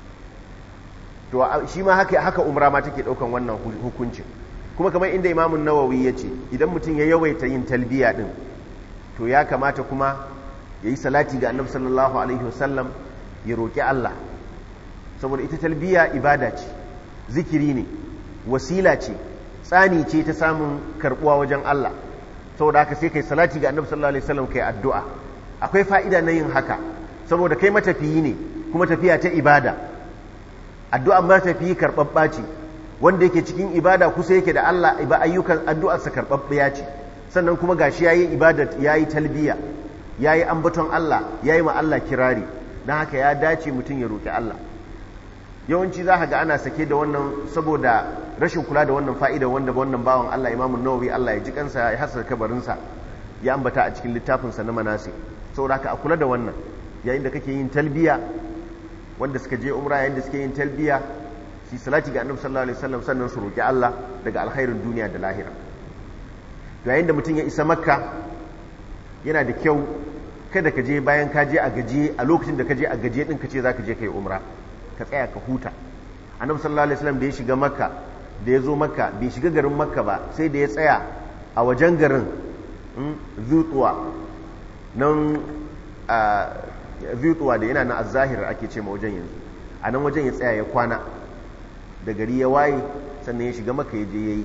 to shi ma haka haka umra ma take daukan wannan hukuncin kuma kamar inda imamun nawawi ya ce idan mutum ya yawaita yin talbiya din to ya kamata kuma ya yi salati ga annabi sallallahu alaihi wasallam ya roƙi Allah saboda ita talbiya ibada ce zikiri ne wasila ce tsani ce ta samun karbuwa wajen Allah saboda haka sai kai salati ga annabi sallallahu alaihi wasallam kai addu'a akwai fa'ida na yin haka saboda kai matafiyi ne kuma tafiya ta ibada addu'a matafiyi karɓaɓɓa ce wanda yake cikin ibada kusa yake da Allah ba ayyukan addu'arsa karɓaɓɓiya ce sannan kuma gashi yayi ibada yayi talbiya yayi ambaton Allah yayi ma Allah kirari dan haka ya dace mutum ya roki Allah yawanci za ka ga ana sake da wannan saboda rashin kula da wannan fa'ida wanda wannan bawan Allah Imam Nawawi Allah ya ji kansa ya hasa kabarinsa ya ambata a cikin littafinsa na manasi saboda haka a kula da wannan yayin da kake yin talbiya wanda suka je umra yayin da suke yin talbiya shi salati ga annabi sallallahu alaihi wasallam sannan su roki Allah daga alkhairin duniya da lahira yayin da mutum ya isa makka yana da kyau kada ka je bayan ka je a gaje a lokacin da ka je a gaje din ka ce za ka je ka yi umra ka tsaya ka huta annabi sallallahu alaihi wasallam da ya shiga makka da ya zo makka bai shiga garin makka ba sai da ya tsaya a wajen garin zutuwa nan zutuwa da yana na azahir ake ce ma wajen yanzu a nan wajen ya tsaya ya kwana da gari ya waye sannan ya shiga maka ya je ya yi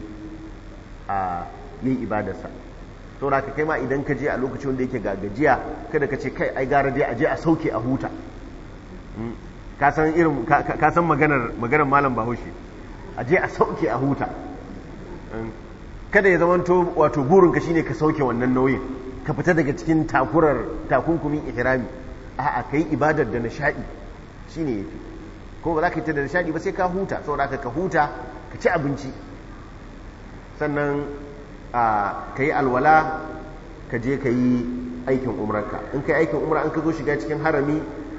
a yi ibadarsa to da ka kai ma idan ka je a lokacin wanda yake gagajiya kada ka ce kai ai gara dai a je a sauke a huta ka san irin ka san maganar maganar malam bahaushe a je a sauke a huta kada ya zamanto wato burinka shine ka sauke wannan nauyin ka fita daga cikin takurar takunkumin ihrami a'a kai ibadar da nishadi shine yafi ko ba za ka yi ta da nishadi ba sai ka huta saboda ka huta ka ci abinci sannan ka yi alwala ka je ka yi aikin umrarka in ka yi aikin umra an ka zo shiga cikin harami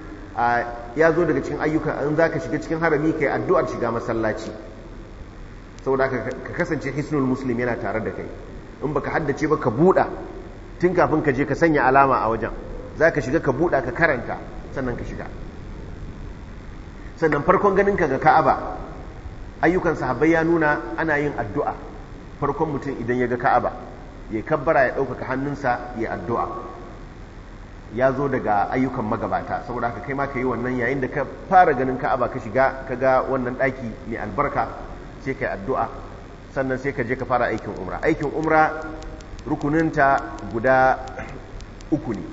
ya zo daga cikin ayyuka in za ka shiga cikin harami ka yi addu'ar shiga masallaci saboda ka kasance hisnul muslim yana tare da kai in baka haddace ba ka buɗa tun kafin ka je ka sanya alama a wajen za ka shiga ka buɗa ka karanta sannan ka shiga sannan farkon ganin ka ga ka'aba ayyukan sahabbai ya nuna ana yin addu'a farkon mutum idan ya ga ka'aba ya kabbara ya ɗaukaka hannunsa ya addu'a ya zo daga ayyukan magabata saboda haka kai ma ka yi wannan yayin da ka fara ganin ka'aba ka shiga ka ga wannan ɗaki mai albarka sai ka yi addu'a sannan sai ka je ka fara aikin umra aikin umra rukuninta guda uku ne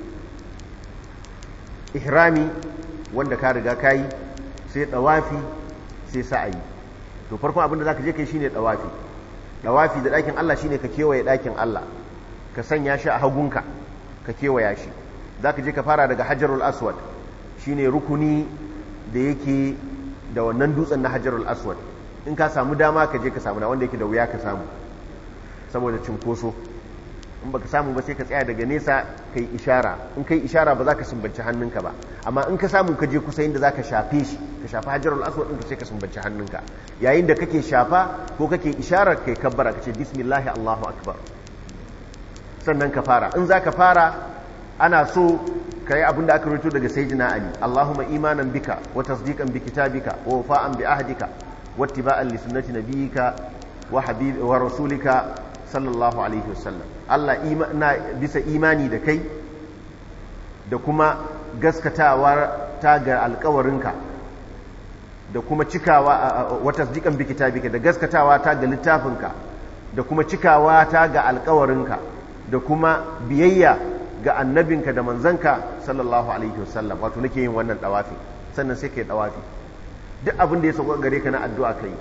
ihrami wanda ka riga ka yi sai ɗawafi sai sa'ayi to farkon abin da za ka je kai shine ɗawafi ɗawafi da ɗakin Allah shine ka kewaye ɗakin Allah ka sanya shi a hagunka ka kewaya shi za ka je ka fara daga hajarul aswad shine rukuni da yake da wannan dutsen na hajarul aswad in ka samu dama ka je ka samu na wanda yake da wuya ka samu saboda cinkoso in baka samu ba sai ka tsaya daga nesa ka yi ishara in ka yi ishara ba za ka sumbanci hannunka ba amma in ka samu ka je kusa inda za ka shafe shi ka shafa hajarul aswad ɗin ka sai ka sumbanci hannunka yayin da kake shafa ko kake isharar kai kabbara ka ce bismillahi allahu akbar sannan ka fara in za ka fara ana so ka yi abin da aka rito daga sayyidina ali allahumma imanan bika wa tasdiqan bi kitabika wa wafa'an bi ahdika wa ittiba'an li sunnati nabiyyika wa habib wa rasulika sallallahu alaihi wasallam Allah na bisa imani da kai da kuma gaskatawa ta ga alkawarinka da kuma cikawa wa tasdiqan bi kitabika da gaskatawa ta ga littafinka da kuma cikawa ta ga alkawarinka da kuma biyayya ga annabinka da manzanka sallallahu alaihi wasallam wato nake yin wannan dawafi sannan sai kai dawafi duk abin da ya sauka gare ka na addu'a kai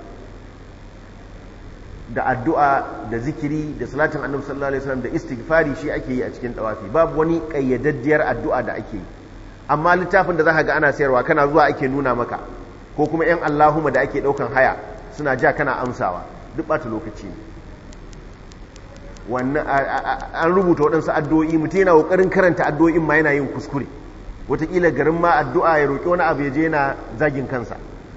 da addu'a da zikiri da salatin annabi sallallahu alaihi wasallam da istighfari shi ake yi a cikin dawafi babu wani kayyadaddiyar addu'a da ake yi amma littafin da zaka ga ana sayarwa kana zuwa ake nuna maka ko kuma yan Allahumma da ake daukan haya suna ja kana amsawa duk bata lokaci ne wannan an rubuta waɗansu addu'o'i mutum yana ƙoƙarin karanta addu'o'in ma yana yin kuskure wataƙila garin ma addu'a ya roƙi wani abu ya je yana zagin kansa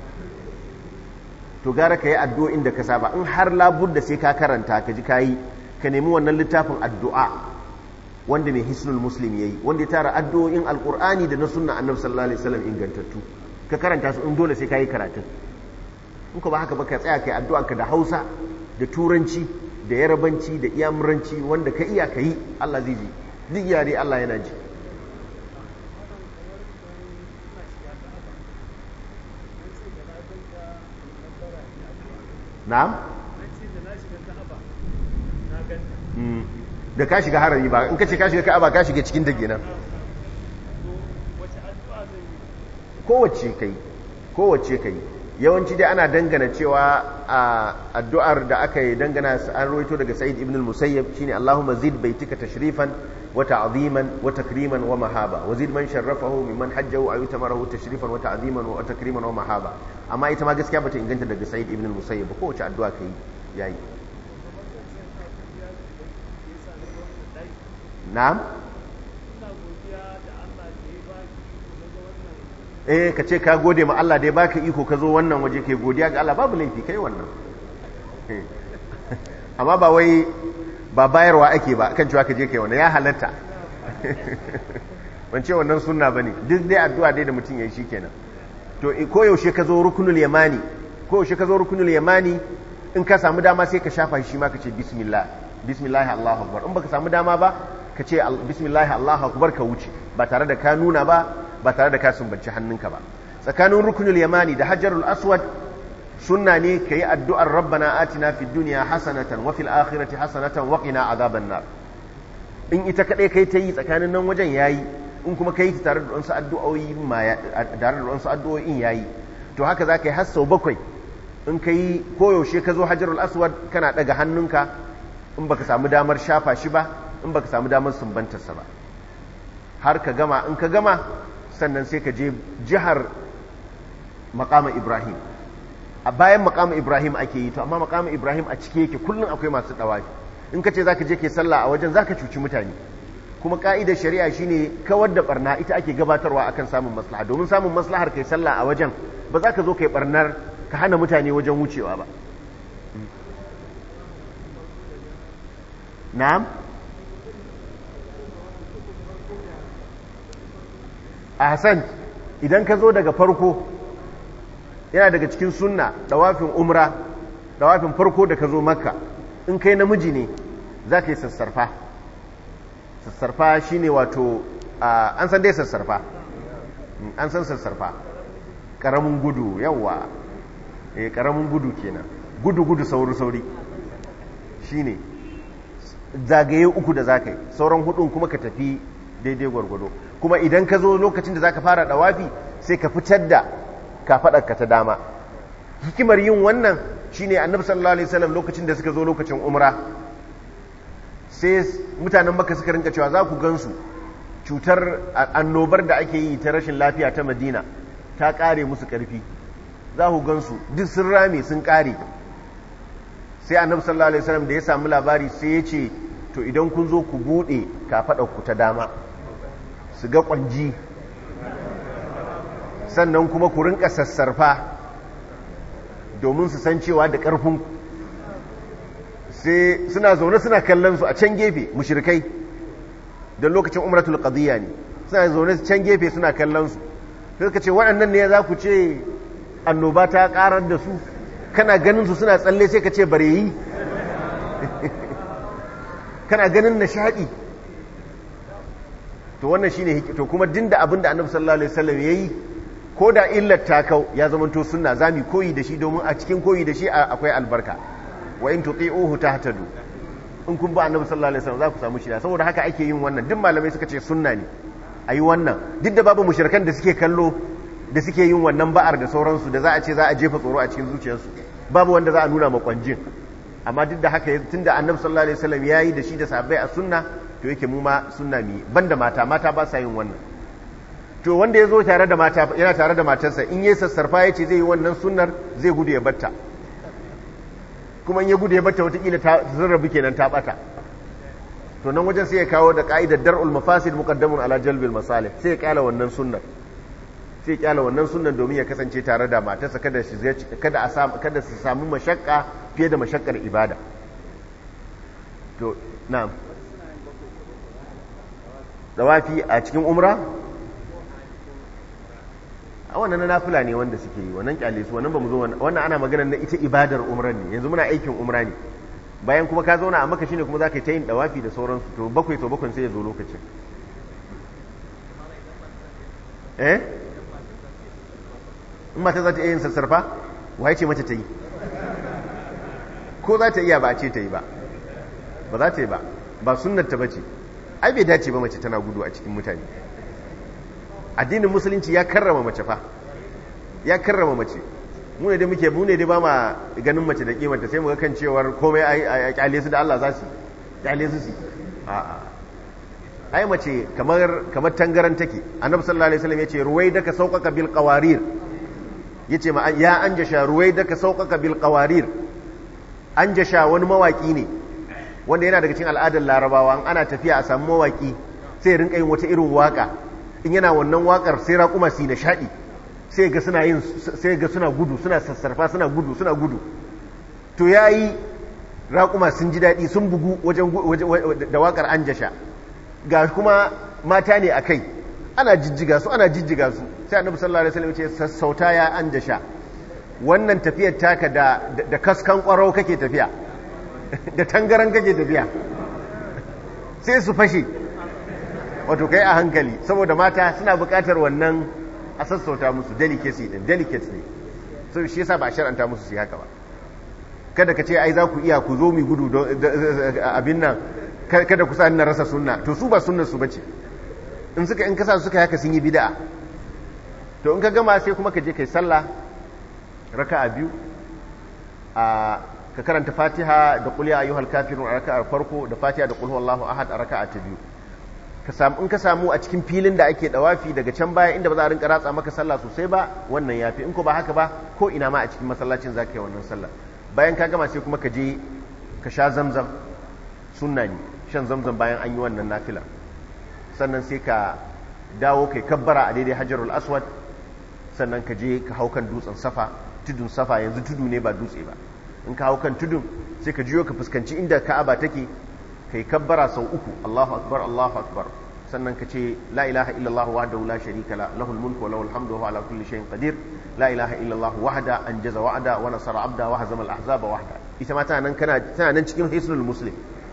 to gara ka yi addu'o'in da ka saba in har labur da sai ka karanta ka ji ka yi ka nemi wannan littafin addu'a wanda mai hisnul muslim ya yi wanda ya tara addu'o'in alƙur'ani da na sunna annabi sallallahu alaihi wasallam ingantattu ka karanta su in dole sai ka yi karatun in ka ba haka ba ka tsaya ka yi addu'a ka da hausa da turanci da yarabanci da iyamuranci wanda ka iya ka yi Allah zai ji duk yare Allah yana ji na'am da ka shiga harami ba in ka ce ka shiga ka'aba ka shiga cikin dage nan kowace kai kowace kai yawanci dai ana dangana cewa a addu'ar da aka yi dangana an roito daga sa'id ibn al-musayyab shine Allahumma zid baitika tashrifan wa ta'ziman wa takriman wa mahaba wa zid man sharrafahu mimman hajjahu aw tamarahu tashrifan wa ta'ziman wa takriman wa mahaba amma ita ma gaskiya bata inganta daga sa'id ibn al-musayyab ko wace addu'a kai yayi na'am eh ka ce ka gode ma Allah da ya baka iko ka zo wannan waje kai godiya ga Allah babu laifi kai wannan amma ba wai ba bayarwa ake ba kan cewa ka je kai wannan ya halatta ban ce wannan sunna bane duk dai addu'a dai da mutum yayi shikenan to ko yaushe ka zo rukunul yamani ko yaushe ka zo rukunul yamani in ka samu dama sai ka shafa shi ma ka ce bismillah bismillah Allahu akbar in baka samu dama ba ka ce bismillah Allahu akbar ka wuce ba tare da ka nuna ba ba tare da ka sumbanci hannunka ba tsakanin rukunul yamani da hajarul aswad sunna ne ka yi addu'ar rabbana atina fid duniya hasanatan wa fil akhirati hasanatan wa qina azaban nar in ita kadai kai ta yi tsakanin nan wajen yayi in kuma kai ta tare da wasu addu'o'i ma tare da wasu addu'o'in yayi to haka za ka yi har sau bakwai in ka yi koyaushe ka zo hajarul aswad kana daga hannunka in baka samu damar shafa shi ba in baka samu damar sumbantarsa ba har ka gama in ka gama sannan sai ka je jihar makama ibrahim a bayan makama ibrahim ake yi to amma makama ibrahim a cike yake kullum akwai masu dawafi in ka ce za ka je ke sallah a wajen za ka cuci mutane kuma ka'idar shari'a shine kawar da barna ita ake gabatarwa akan samun maslaha domin samun maslahar kai sallah a wajen ba za ka zo kai barnar ka hana mutane wajen wucewa ba na'am a hassan idan ka zo daga farko yana daga cikin sunna dawafin umra dawafin farko da ka zo makka in kai namiji ne za ka yi sassarfa sassarfa shine wato an san dai sassarfa an san sassarfa ƙaramin gudu yawa eh ƙaramin gudu kenan gudu gudu sauri sauri shine zagaye uku da za ka yi sauran hudun kuma ka tafi daidai gwargwado kuma idan ka zo lokacin da za ka fara dawafi sai ka fitar da kafaɗarka ta dama hikimar yin wannan shine annabi sallallahu alaihi wasallam lokacin da suka zo lokacin umra sai mutanen maka suka rinka cewa za ku gansu cutar annobar da ake yi ta rashin lafiya ta madina ta kare musu karfi za ku gansu duk sun rame sun kare sai annabi sallallahu alaihi wasallam da ya samu labari sai ya ce to idan kun zo ku bude ku ta dama su ga kwanji sannan kuma ku rinka sassarfa domin su san cewa da ƙarfin sai suna zaune suna kallon su a can gefe mushrikai don lokacin umratul qadiyya ne suna zaune can gefe suna kallon su sai ka ce waɗannan ne za ku ce annoba ta ƙarar da su kana ganin su suna tsalle sai ka ce bare yi kana ganin nishaɗi to wannan shine to kuma dinda abin da annabi sallallahu alaihi wasallam yayi ko da illar ta kau ya zama to sunna zami koyi da shi domin a cikin koyi da shi akwai albarka wa in tuti'uhu tahtadu in kun ba annabi sallallahu alaihi wasallam za ku samu shida saboda haka ake yin wannan duk malamai suka ce sunna ne ayi wannan duk da babu mushrikan da suke kallo da suke yin wannan ba'ar da sauransu da za a ce za a jefa tsoro a cikin zuciyarsu babu wanda za a nuna makwanjin amma duk da haka tunda annabi sallallahu alaihi wasallam yayi da shi da sahabbai a sunna to yake mu ma sunna mi banda mata mata ba sa yin wannan to wanda ya zo tare da mata yana tare da matarsa in yi sassarfa ya ce zai yi wannan sunnar zai gudu ya batta kuma in ya gudu ya batta watakila ta zarrabi kenan ta bata to nan wajen sai ya kawo da ka'idar dar'ul mafasid muqaddamun ala jalbil masalih sai ya kyala wannan sunnar sai ya kyala wannan sunnar domin ya kasance tare da matarsa kada shi kada a samu kada su samu mashakka fiye da mashakkar ibada to na'am dawafi a cikin umra a wannan na nafila ne wanda suke yi wannan kyale su wannan ba mu zo wannan ana magana na ita ibadar umran ne yanzu muna aikin umra ne bayan kuma ka zauna a maka shine kuma za ka yi ta yin dawafi da sauransu to bakwai to bakwai sai ya zo lokacin eh in mata za ta iya yin sassarfa waye ce mace ta yi ko za ta iya ba a ce ta yi ba ba za ta yi ba ba sunnar ta bace ai bai dace ba mace tana gudu a cikin mutane addinin musulunci ya karrama mace fa ya karrama mace mu ne dai muke mu ne dai ba ma ganin mace da kimanta sai mu ga kan cewar komai a kyale su da Allah za su kyale su su a'a ai mace kamar kamar tangaran take annabi sallallahu alaihi wasallam yace ruwai daka sauƙaƙa bil qawarir yace ma ya anjasha ruwai daka sauƙaƙa bil qawarir anjasha wani mawaki ne wanda yana daga cikin al'adar larabawa ana tafiya a samu mawaki sai rinka yin wata irin waka in yana wannan wakar sai raƙuma su nishaɗi sai ga suna yin sai ga suna gudu suna sassarfa suna gudu suna gudu to yayi raƙuma sun ji daɗi sun bugu wajen da wakar anjasha ga kuma mata ne a kai ana jijjiga su ana jijjiga su sai annabi sallallahu alaihi wasallam ya ce sassauta ya anjasha wannan tafiyar taka da da kaskan ƙwarau kake tafiya da tangaran kake tafiya sai su fashe wato kai a hankali saboda mata suna buƙatar wannan a sassauta musu delicacy din delicate ne so shi yasa ba a shar'anta musu su haka ba kada ka ce ai za ku iya ku zo mu gudu abin nan kada ku sa na rasa sunna to su ba sunnar su bace in suka in kasa suka haka sun yi bid'a to in ka gama sai kuma ka je kai sallah raka'a biyu a ka karanta fatiha da qul ya ayyuhal kafirun a raka'ar farko da fatiha da qul huwallahu ahad a raka'a ta biyu ka samu in ka samu a cikin filin da ake dawafi daga can baya inda ba za a rinka ratsa maka sallah sosai ba wannan yafi in ko ba haka ba ko ina ma a cikin masallacin zaka yi wannan sallah bayan ka gama sai kuma ka je ka sha zamzam sunna ne shan zamzam bayan an yi wannan nafila sannan sai ka dawo kai kabbara a daidai hajarul aswad sannan ka je ka hau kan dutsen safa tudun safa yanzu tudu ne ba dutse ba in ka hau kan tudun sai ka jiyo ka fuskanci inda ka'aba take kai kabbara sau uku Allahu akbar Allahu akbar sannan ka ce la ilaha illallah wahdahu la sharika la lahul mulku wa lahul hamdu wa huwa ala kulli shay'in qadir la ilaha illallah wahda anjaza wa'da wa nasara abda wa hazama al ahzaba wahda ita ma tana nan kana tana nan cikin hisnul muslim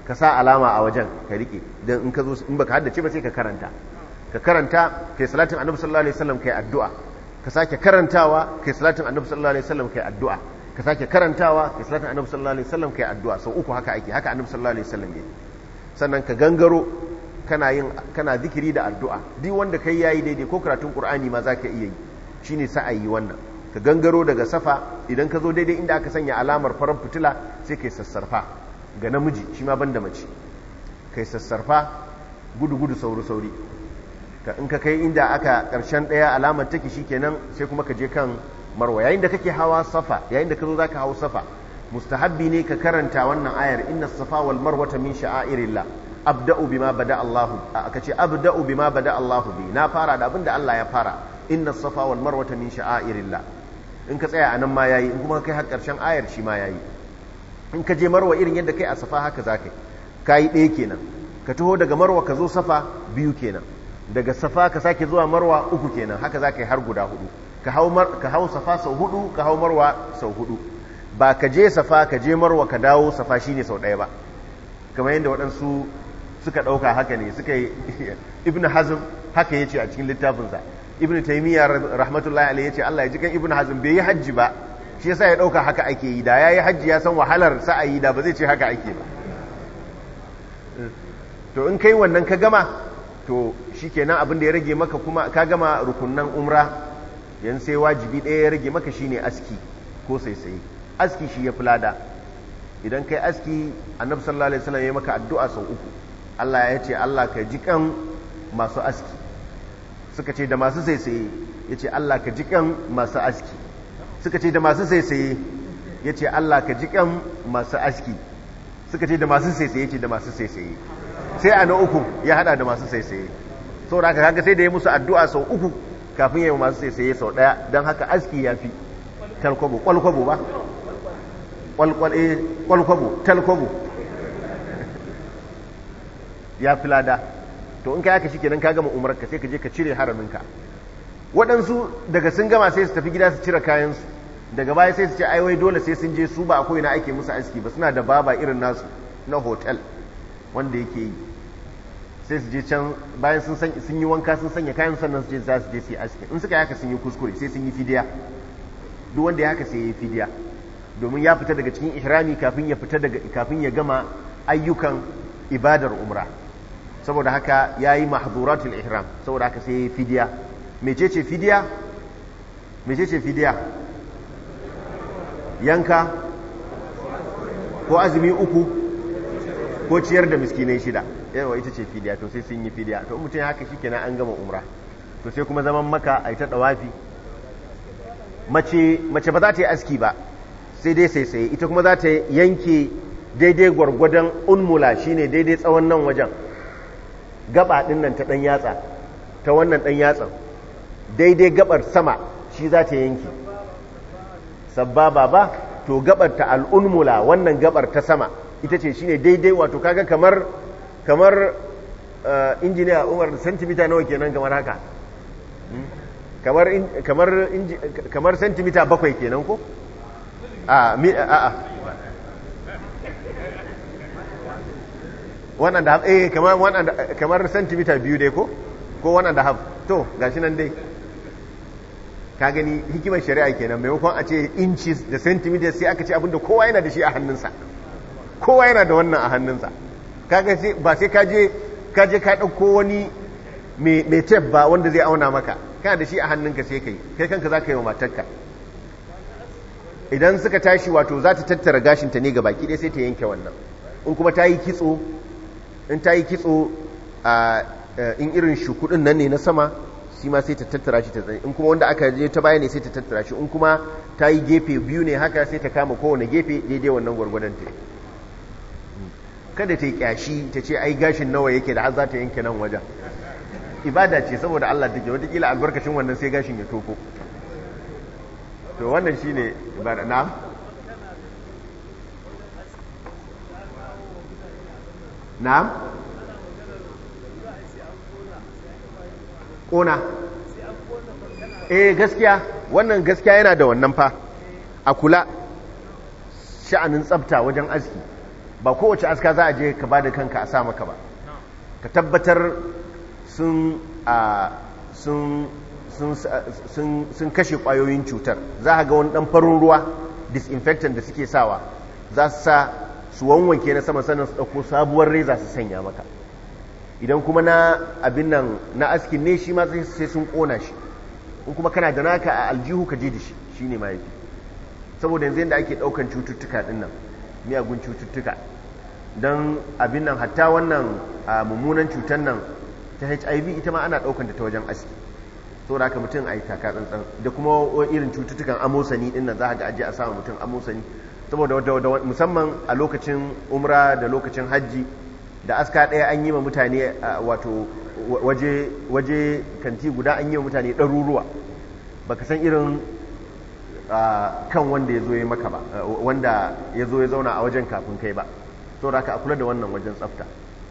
ka sa alama a wajen ka rike dan in ka zo in baka haddace ba sai ka karanta ka karanta kai salatin annabi sallallahu alaihi wasallam kai addu'a ka sake karantawa kai salatin annabi sallallahu alaihi wasallam kai addu'a ka sake karantawa kai salatin annabi sallallahu alaihi wasallam kai addu'a sau uku haka ake haka annabi sallallahu alaihi wasallam yayi sannan ka gangaro kana yin kana zikiri da addu'a duk wanda kai yayi daidai ko karatun qur'ani ma zaka iya yi shine sa'ayi wannan ka gangaro daga safa idan ka zo daidai inda aka sanya alamar farar fitila sai kai sassarfa ga namiji shi ma banda mace kai sassarfa gudu gudu sauri sauri ka in ka kai inda aka karshen daya alamar take shikenan sai kuma ka je kan marwa yayin da kake hawa safa yayin da ka zo zaka hawo safa mustahabbi ne ka karanta wannan ayar inna safa wal marwata min sha'airillah abda'u bima bada Allah aka ce abda'u bima bada Allah bi na fara da abinda Allah ya fara inna safa wal marwata min sha'airillah in ka tsaya anan ma yayi in kuma kai har karshen ayar shi ma yayi in ka je marwa irin yadda kai a safa haka zaka kai ɗaya kenan ka taho daga marwa ka zo safa biyu kenan daga safa ka sake zuwa marwa uku kenan haka zaka yi har guda hudu ka hau ka hau safa sau hudu ka hau marwa sau hudu ba ka je safa ka je marwa ka dawo safa shine sau ɗaya ba kamar yadda waɗansu suka ɗauka haka ne suka yi ibn hazm haka ya ce a cikin littafinsa ibn taimiyya rahmatullahi alaihi ya ce Allah ya ji kan ibn hazm bai yi hajji ba shi yasa ya ɗauka haka ake yi da ya yi hajji ya san wahalar sa'ayi da ba zai ce haka ake ba to in kai wannan ka gama to shi kenan abin da ya rage maka kuma ka gama rukunnan umra yan sai wajibi ɗaya ya rage maka shine aski ko saisaye aski shi ya fi lada idan kai aski annabi sallallahu alaihi wasallam ya maka addu'a sau uku Allah ya ce Allah ka ji kan masu aski suka ce da masu saisaye ya ce Allah ka ji kan masu aski suka ce da masu saisaye ya ce Allah ka ji kan masu aski suka ce da masu saisaye ce da masu saisaye sai a na uku ya hada da masu saisaye sau da haka kaga sai da ya musu addu'a sau uku kafin ya yi masu saisaye sau daya don haka aski ya fi talkwabo kwalkwabo ba kwalkwabo talkwabo ya fi lada to in ka yaka shi kenan ka gama umarka sai ka je ka cire haraminka waɗansu daga sun gama sai su tafi gida su cire kayansu daga baya sai su ce aiwai dole sai sun je su ba akwai na ake musu aski ba suna da baba irin nasu na hotel wanda yake yi sai su je can bayan sun yi wanka sun sanya kayan sannan su je za su je su yi aski in suka yaka sun yi kuskure sai sun yi fidiya duk wanda ya haka sai ya yi fidiya domin ya fita daga cikin ihrami kafin ya fita daga kafin ya gama ayyukan ibadar umra saboda haka ya yi mahzuratul ihram saboda haka sai ya yi fidiya mecece fidiya mecece fidiya yanka ko azumi uku ko ciyar da miskinai shida yawa ita ce fidiya to sai sun yi fidiya to mutum haka shi kenan an gama umra to sai kuma zaman maka a yi ta dawafi mace mace ba za ta yi aski ba sai dai sai sai ita kuma za ta yanke daidai gwargwadon unmula shine daidai tsawon nan wajen gaba din nan ta dan yatsa ta wannan dan yatsan daidai gabar sama shi za ta yanke sababa ba to gabar ta al'unmula wannan gabar ta sama ita ce shine daidai wato kaga kamar kamar injiniya umar santimita nawa kenan kamar haka kamar kamar kamar santimita bakwai kenan ko a a a wannan da eh kamar wannan kamar santimita biyu dai ko ko wannan da haf to gashi nan dai ka gani hikimar shari'a kenan maimakon a ce inches da centimeters sai aka ce abinda kowa yana da shi a hannunsa kowa yana da wannan a hannunsa kaga sai ba sai ka je ka je ka dauko wani mai tape ba wanda zai auna maka kana da shi a hannunka sai kai kai kanka za ka yi wa matarka idan suka tashi wato za ta tattara gashinta ne ga baki ɗaya sai ta yanke wannan in kuma ta yi kitso in ta yi kitso a in irin shukudin nan ne na sama shi ma sai ta tattara shi ta tsaye in kuma wanda aka je ta baya ne sai ta tattara shi in kuma ta yi gefe biyu ne haka sai ta kama kowane gefe daidai wannan gwargwadon ta kada ta yi kyashi ta ce ai gashin nawa yake da har za ta yanke nan wajen ibada ce saboda Allah take watakila albarkacin wannan sai gashin ya toko to wannan shine ibada na na'am ƙona eh gaskiya wannan gaskiya yana da wannan fa a kula sha'anin tsafta wajen aski ba kowace aska za a je ka ba da kanka a sa maka ba ka tabbatar sun sun kashe kwayoyin cutar za a ga wani dan farin ruwa disinfectant da suke sawa za su sa su wanwanke na sama sannan su ɗauko sabuwar reza su sanya maka idan kuma na abin nan na askin ne shi ma sai sun ƙona shi in kuma kana da naka a aljihu ka je da shi shi ne mahaifi saboda yanzu yadda ake ɗaukan cututtuka ɗin nan miyagun cututtuka don abin nan hatta wannan mummunan cutar nan ta hiv ita ma ana ɗaukanta ta wajen aski saboda haka mutum a yi taka tsantsan da kuma irin cututtukan amosani ɗin nan za a ga ajiye a samun mutum amosani saboda musamman a lokacin umra da lokacin hajji da aska ɗaya an yi ma mutane wato waje kanti guda an yi wa mutane ɗaruruwa baka san irin kan wanda ya zo ya maka ba wanda ya zo ya zauna a wajen kafin kai ba saboda haka a kula da wannan wajen tsafta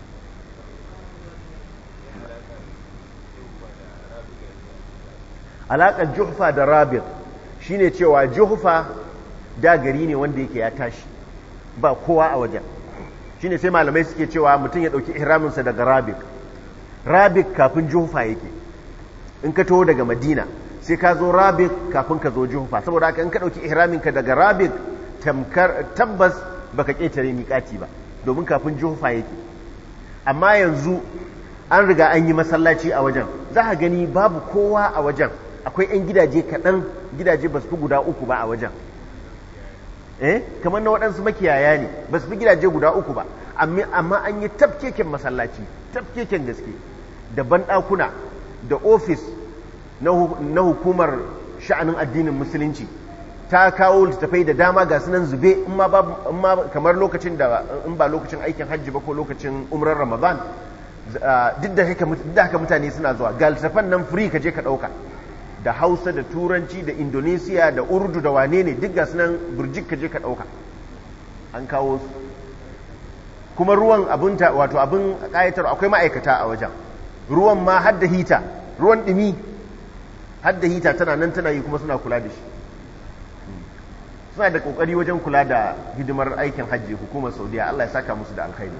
alaƙar juhfa da rabir shine cewa juhfa da gari ne wanda yake ya tashi ba kowa a wajen shine sai malamai suke cewa mutum ya ɗauki ihraminsa daga rabik rabik kafin juhfa yake in ka taho daga madina sai ka zo rabik kafin ka zo juhfa saboda haka in ka ɗauki ihraminka daga rabik tabbas baka ƙetare miƙati ba domin kafin juhfa yake amma yanzu an riga an yi masallaci a wajen za a gani babu kowa a wajen akwai 'yan gidaje kaɗan gidaje ba su fi guda uku ba a wajen eh kamar na waɗansu makiyaya ne ba su fi gidaje guda uku ba amma an yi tafkeken masallaci tafkeken gaske da banɗakuna da ofis na hukumar sha'anin addinin musulunci ta kawo littattafai da dama ga sunan zube in ma kamar lokacin da in ba lokacin aikin hajji ba ko lokacin umrar ramadan duk da haka mutane suna zuwa ga littattafan nan free ka je ka ɗauka da hausa da turanci da indonesiya da urdu da wane ne duk ga sunan burjik ka je ka ɗauka an kawo su kuma ruwan abin wato abin ƙayatar akwai ma'aikata a wajen ruwan ma hadda hita ruwan ɗumi hadda hita tana nan tana yi kuma suna kula da shi suna da ƙoƙari wajen kula da hidimar aikin hajji hukumar saudiya allah ya saka musu da alkhairi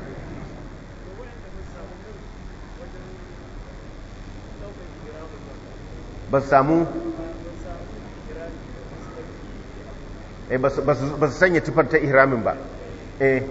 ba su samu ba su sanya tufar ta ihramin ba eh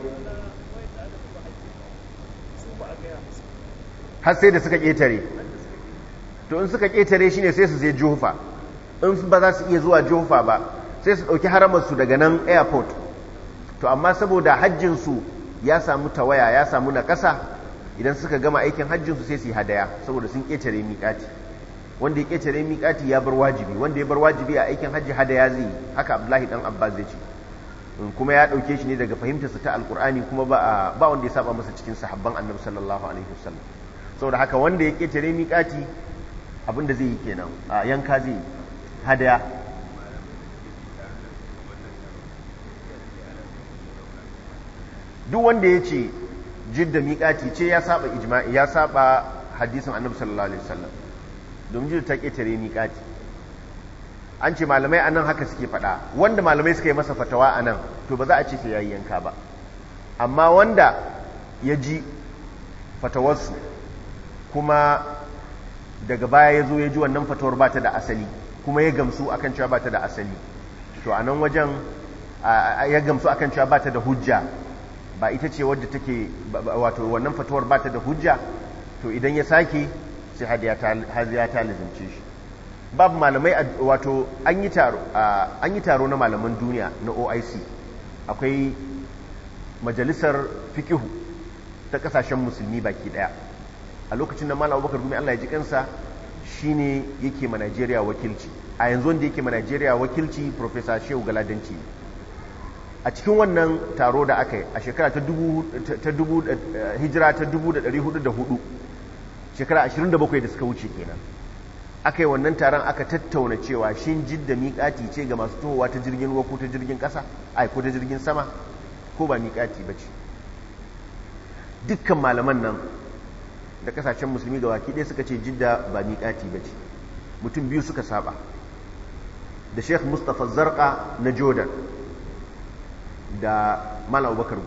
har sai da suka ƙetare to in suka ƙetare shi ne sai su je juhufa in ba za su iya zuwa juhufa ba sai su ɗauki haramarsu daga nan airport to amma saboda hajjinsu ya samu tawaya ya samu na ƙasa idan suka gama aikin hajjinsu sai su yi hadaya saboda sun ƙetare miƙati wanda ya ƙetare miƙati ya bar wajibi wanda ya bar wajibi a aikin hajji hadaya zai yi haka abdullahi dan abbas zai ce kuma ya ɗauke shi ne daga fahimtarsa ta alƙur'ani kuma ba ba wanda ya saba masa cikin sahabban annabi sallallahu alaihi wasallam saboda haka wanda ya ƙetare miƙati abin da zai yi kenan a yanka zai yi hadaya duk wanda ya ce jidda miƙati ce ya saba ijma'i ya saba hadisin annabi sallallahu alaihi wasallam domin jidda ta ƙetare miƙati an ce malamai anan haka suke faɗa wanda malamai suka yi masa fatawa anan to ba za a ce sai yayi yanka ba amma wanda ya ji fatawarsu kuma daga baya ya zo ya ji wannan fatawar ba ta da asali kuma ya gamsu akan cewa ba ta da asali to a nan wajen ya gamsu akan cewa ba ta da hujja ba ita ce wadda take wato wannan fatawar ba ta da hujja to idan ya sake sai hadiya ta lizimce shi babu malamai wato an yi taro an yi taro na malaman duniya na OIC akwai majalisar fikihu ta kasashen musulmi baki daya a lokacin da malam abubakar gumi Allah ya ji kansa shine yake ma Najeriya wakilci a yanzu wanda yake ma Najeriya wakilci Professor Shehu Galadanci a cikin wannan taro da aka yi a shekara ta dubu hijira ta dubu da ɗari hudu da hudu shekara ashirin da bakwai da suka wuce kenan aka yi wannan taron aka tattauna cewa shin jidda miƙati ce ga masu tohowa ta jirgin ruwa ko ta jirgin ƙasa ai ko ta jirgin sama ko ba miƙati ba ce dukkan malaman nan da kasashen musulmi ga waki ɗaya suka ce jidda ba miƙati ba ce mutum biyu suka saba da sheikh mustapha zarka na jordan da malam abubakar gumi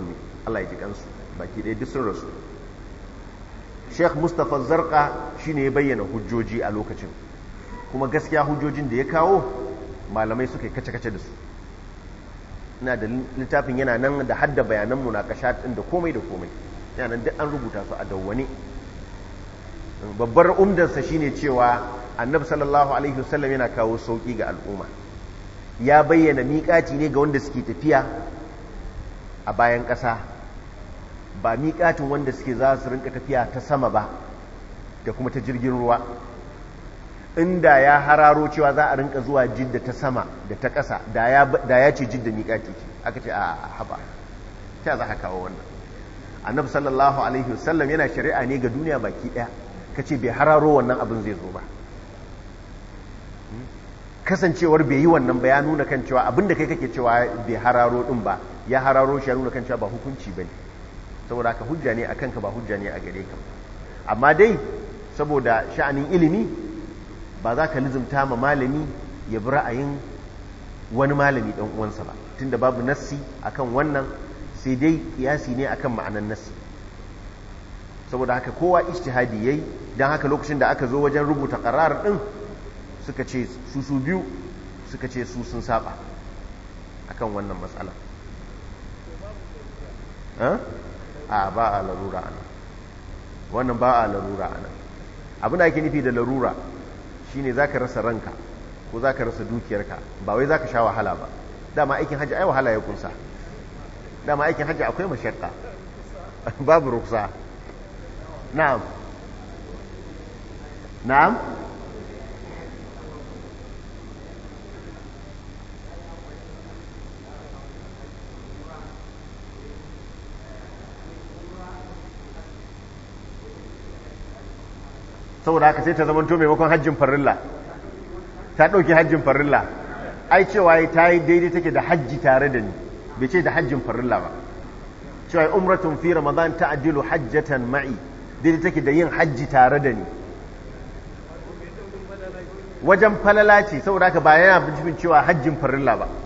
Allah ya ji kansu baki ɗaya duk sun rasu Sheikh Mustapha Zarqa shine ya bayyana hujjoji a lokacin kuma gaskiya hujjojin da ya kawo malamai suka yi kace-kace da su ina da littafin yana nan da hadda bayanan munakashat din da komai da komai yana nan duk an rubuta su a dawwane babbar umdarsa shine cewa annabi sallallahu alaihi wasallam yana kawo sauki ga al'umma ya bayyana miƙaci ne ga wanda suke tafiya a bayan ƙasa ba miƙatin wanda suke za su rinka tafiya ta sama ba da kuma ta jirgin ruwa inda ya hararo cewa za a rinka zuwa jidda ta sama da ta ƙasa da ya ce jidda miƙati ce aka ce a haɓa ta za ka kawo wannan annabi sallallahu alaihi wasallam yana shari'a ne ga duniya baki ɗaya ka ce bai hararo wannan abin zai zo ba kasancewar bai yi wannan ba ya nuna kan cewa abin da kai kake cewa bai hararo ɗin ba ya hararo shi ya nuna kan cewa ba hukunci ba ne saboda haka hujja ne a kanka ba hujja ne a gare ka amma dai saboda sha'anin ilimi ba za ka lizumta ma malami ya bi ra'ayin wani malami ɗan uwansa ba tunda babu nassi akan wannan sai dai kiyasi ne akan ma'anan nassi saboda haka kowa ijtihadi yayi dan haka lokacin da aka zo wajen rubuta qarar din suka ce su su biyu suka ce su sun saba akan wannan matsala a ba a larura ana wannan ba a larura ana abin da ake nufi da larura shine zaka rasa ranka ko zaka rasa dukiyarka ba wai zaka sha wahala ba dama aikin hajji ai wahala ya kunsa dama aikin hajji akwai mashakka babu ruksa na'am na'am saboda haka sai ta zama to maimakon hajjin farilla ta ɗauki hajjin farilla ai cewa ta yi daidai take da hajji tare da ni bai ce da hajjin farilla ba cewa umratun fi ramadan ta adilu hajjatan ma'i daidai take da yin hajji tare da ni wajen falala ce saboda haka ba yana bincin cewa hajjin farilla ba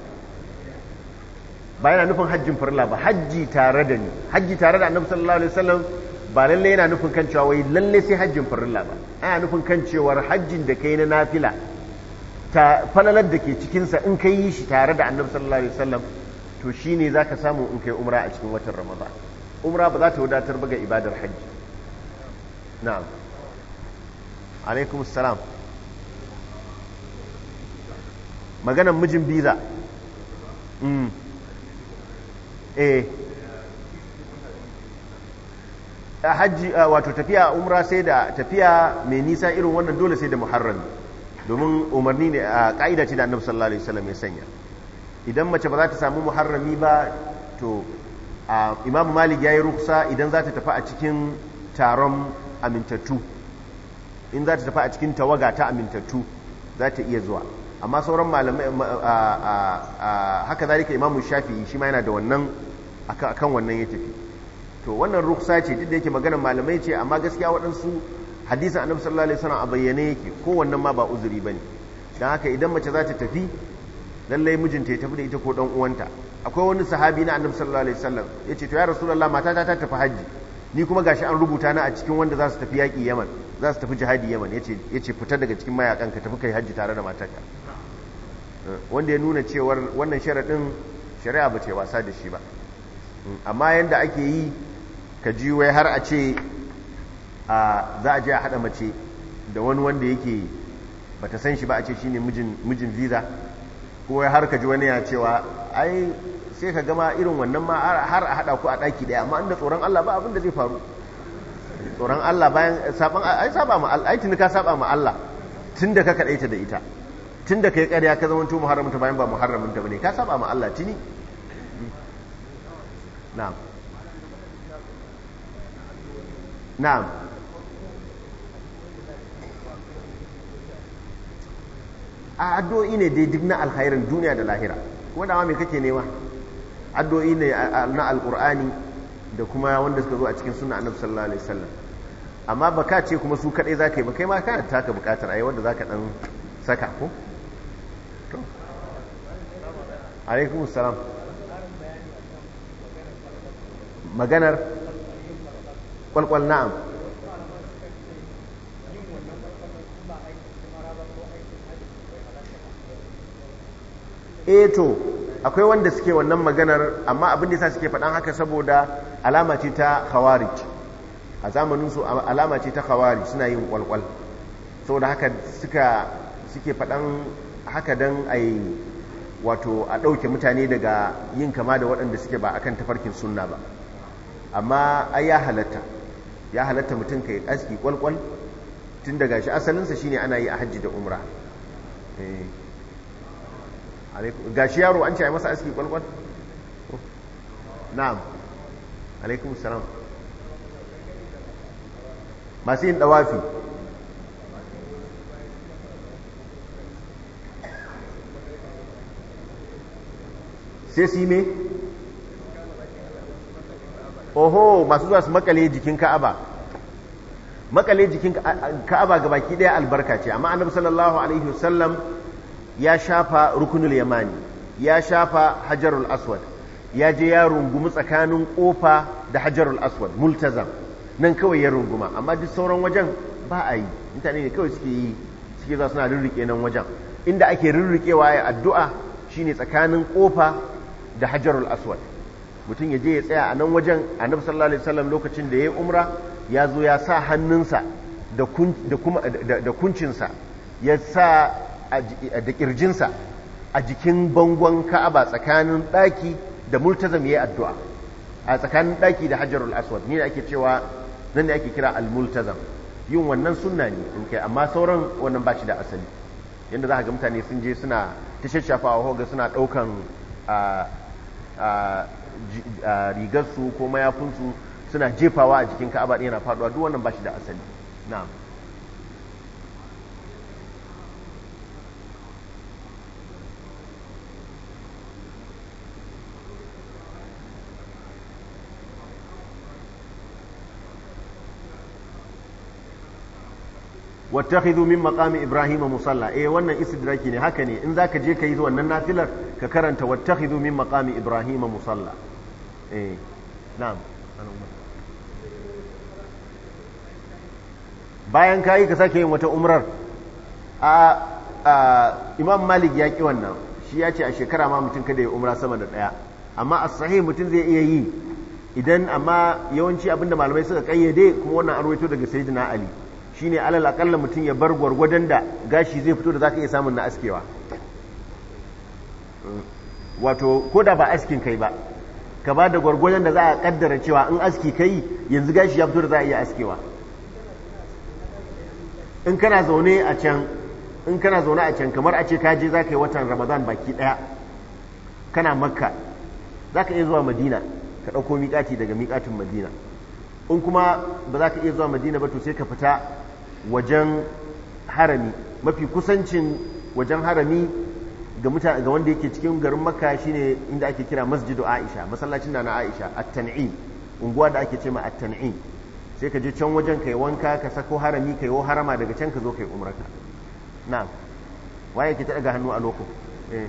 ba yana nufin hajjin farilla ba hajji tare da ni hajji tare da annabi sallallahu alaihi wasallam ba lalle yana nufin kan cewa wai lalle sai hajjin farilla ba ana nufin kan cewar hajjin da kai na nafila ta falalar da ke cikinsa in ka yi shi tare da annabi sallallahu alaihi wasallam to shine zaka samu in kai umra a cikin watan ramadan umra ba za ta wadatar ba ga ibadar hajji na'am alaikum assalam maganan mijin biza mm. eh hajji wato tafiya umra sai da tafiya mai nisa irin wannan dole sai da muharrami domin umarni ne a ka'ida ce da annabi sallallahu alaihi wasallam ya sanya idan mace ba za ta samu muharrami ba to imamu malik ya yi ruksa idan za ta tafi a cikin taron amintattu in za ta tafi a cikin tawaga ta amintattu za ta iya zuwa amma sauran malamai haka zalika imamu shafi'i shi ma yana da wannan akan wannan ya tafi to wannan ruksa ce duk da yake maganar malamai ce amma gaskiya waɗansu hadisin annabi sallallahu alaihi wasallam a bayyane yake ko wannan ma ba uzuri bane dan haka idan mace za ta tafi lallai mijinta ya tafi da ita ko dan uwanta akwai wani sahabi na annabi sallallahu alaihi wasallam yace to ya rasulullah matata ta tafi haji ni kuma gashi an rubuta na a cikin wanda za su tafi yaƙi yaman za su tafi jihadi yaman yace yace fita daga cikin mayakan ka tafi kai haji tare da matarka wanda ya nuna cewar wannan sharadin shari'a ba ce wasa da shi ba amma yanda ake yi ka ji wai har a ce za a je a haɗa mace da wani wanda yake ba ta san shi ba a ce shi ne mijin visa ko har ka ji wani ya cewa ai sai ka gama irin wannan ma har a haɗa ku a ɗaki ɗaya amma inda tsoron Allah ba abin da zai faru tsoron Allah bayan saban ai saba ma Allah ai tuni ka saba ma Allah tun da ka kaɗaita da ita tun da ka yi ƙarya ka zama to muharraminta bayan ba muharraminta ba ne ka saba ma Allah tuni na'am na'am a addu'o'i ne dai duk na alkhairin duniya da lahira kuma dama me kake nema addu'o'i ne na alqur'ani da kuma wanda suka zo a cikin sunna annabi sallallahu alaihi wasallam amma baka ce kuma su kadai zaka yi ba kai ma kana taka bukatar ayi wanda zaka dan saka ko to alaikum assalam maganar kwalkwal na'am eh to akwai wanda suke wannan maganar amma abin da yasa suke faɗan haka saboda alama ce ta khawarij a zamanin su alama ce ta khawarij suna yin kwalkwal saboda haka suka suke faɗan haka dan ai wato a ɗauke mutane daga yin kama da waɗanda suke ba akan tafarkin sunna ba amma ai ya halatta ya halatta mutum kai aski kwalkwal tun daga shi asalinsa shine ana yi a hajji da umra ga shi yaro an ce a masa aski kwalkwal na'am alaikum salam masu yin dawafi sai su yi me oho masu zuwa su makale jikin ka'aba makale jikin ka'aba ga baki daya albarka ce amma annabi sallallahu alaihi wasallam ya shafa rukunul yamani ya shafa hajarul aswad ya je ya rungumi tsakanin kofa da hajarul aswad multazam nan kawai ya runguma amma duk sauran wajen ba a yi mutane ne kawai suke yi suke za suna rirrike nan wajen inda ake rirrikewa ya addu'a shine tsakanin kofa da hajarul aswad mutum ya je ya tsaya a nan wajen annabi sallallahu alaihi wasallam lokacin da ya yi umra ya zo ya sa hannunsa da kuncinsa ya sa da kirjinsa a jikin bangon ka'aba tsakanin ɗaki da multazam ya yi addu'a a tsakanin ɗaki da hajarul aswad ne ake cewa nan ne ake kira al-multazam yin wannan sunna ne in kai amma sauran wannan ba shi da asali yadda za ga mutane sun je suna ta shashafa hoga suna ɗaukan rigarsu ko mayafinsu suna jefawa a jikin ka'aba ɗaya na faɗuwa duk wannan ba shi da asali na'am wattakhidhu min maqami ibrahima musalla eh wannan istidraki ne haka ne in zaka je kai wannan nafilar ka karanta wattakhidhu min maqami ibrahima musalla eh na'am bayan kayi ka sake yin wata umrar a imam malik ya ki wannan shi ya ce a shekara ma mutum kada ya umra sama da daya amma a sahih mutum zai iya yi idan amma yawanci abinda malamai suka kayyade kuma wannan arwaito daga sayyidina ali shine alal akalla mutum ya bar gwargwadon da gashi zai fito da zaka iya samun na askewa wato ko da ba askin kai ba ka ba da gwargwadon da za a kaddara cewa in aski kai yanzu gashi ya fito da za a iya askewa in kana zaune a can in kana zaune a can kamar a ce ka je za ka yi watan ramadan baki daya kana makka za ka iya zuwa madina ka ɗauko miƙati daga miƙatin madina in kuma ba za ka iya zuwa madina ba to sai ka fita wajen harami mafi kusancin wajen harami ga mutane ga wanda yake cikin garin makka shine inda ake kira masjidu aisha masallacin da na aisha at-tan'im unguwa da ake ce ma at-tan'im sai ka je can wajen kai wanka ka sako harami kai wo harama daga can ka zo kai umrarka na'am waye ke ta daga hannu a loko eh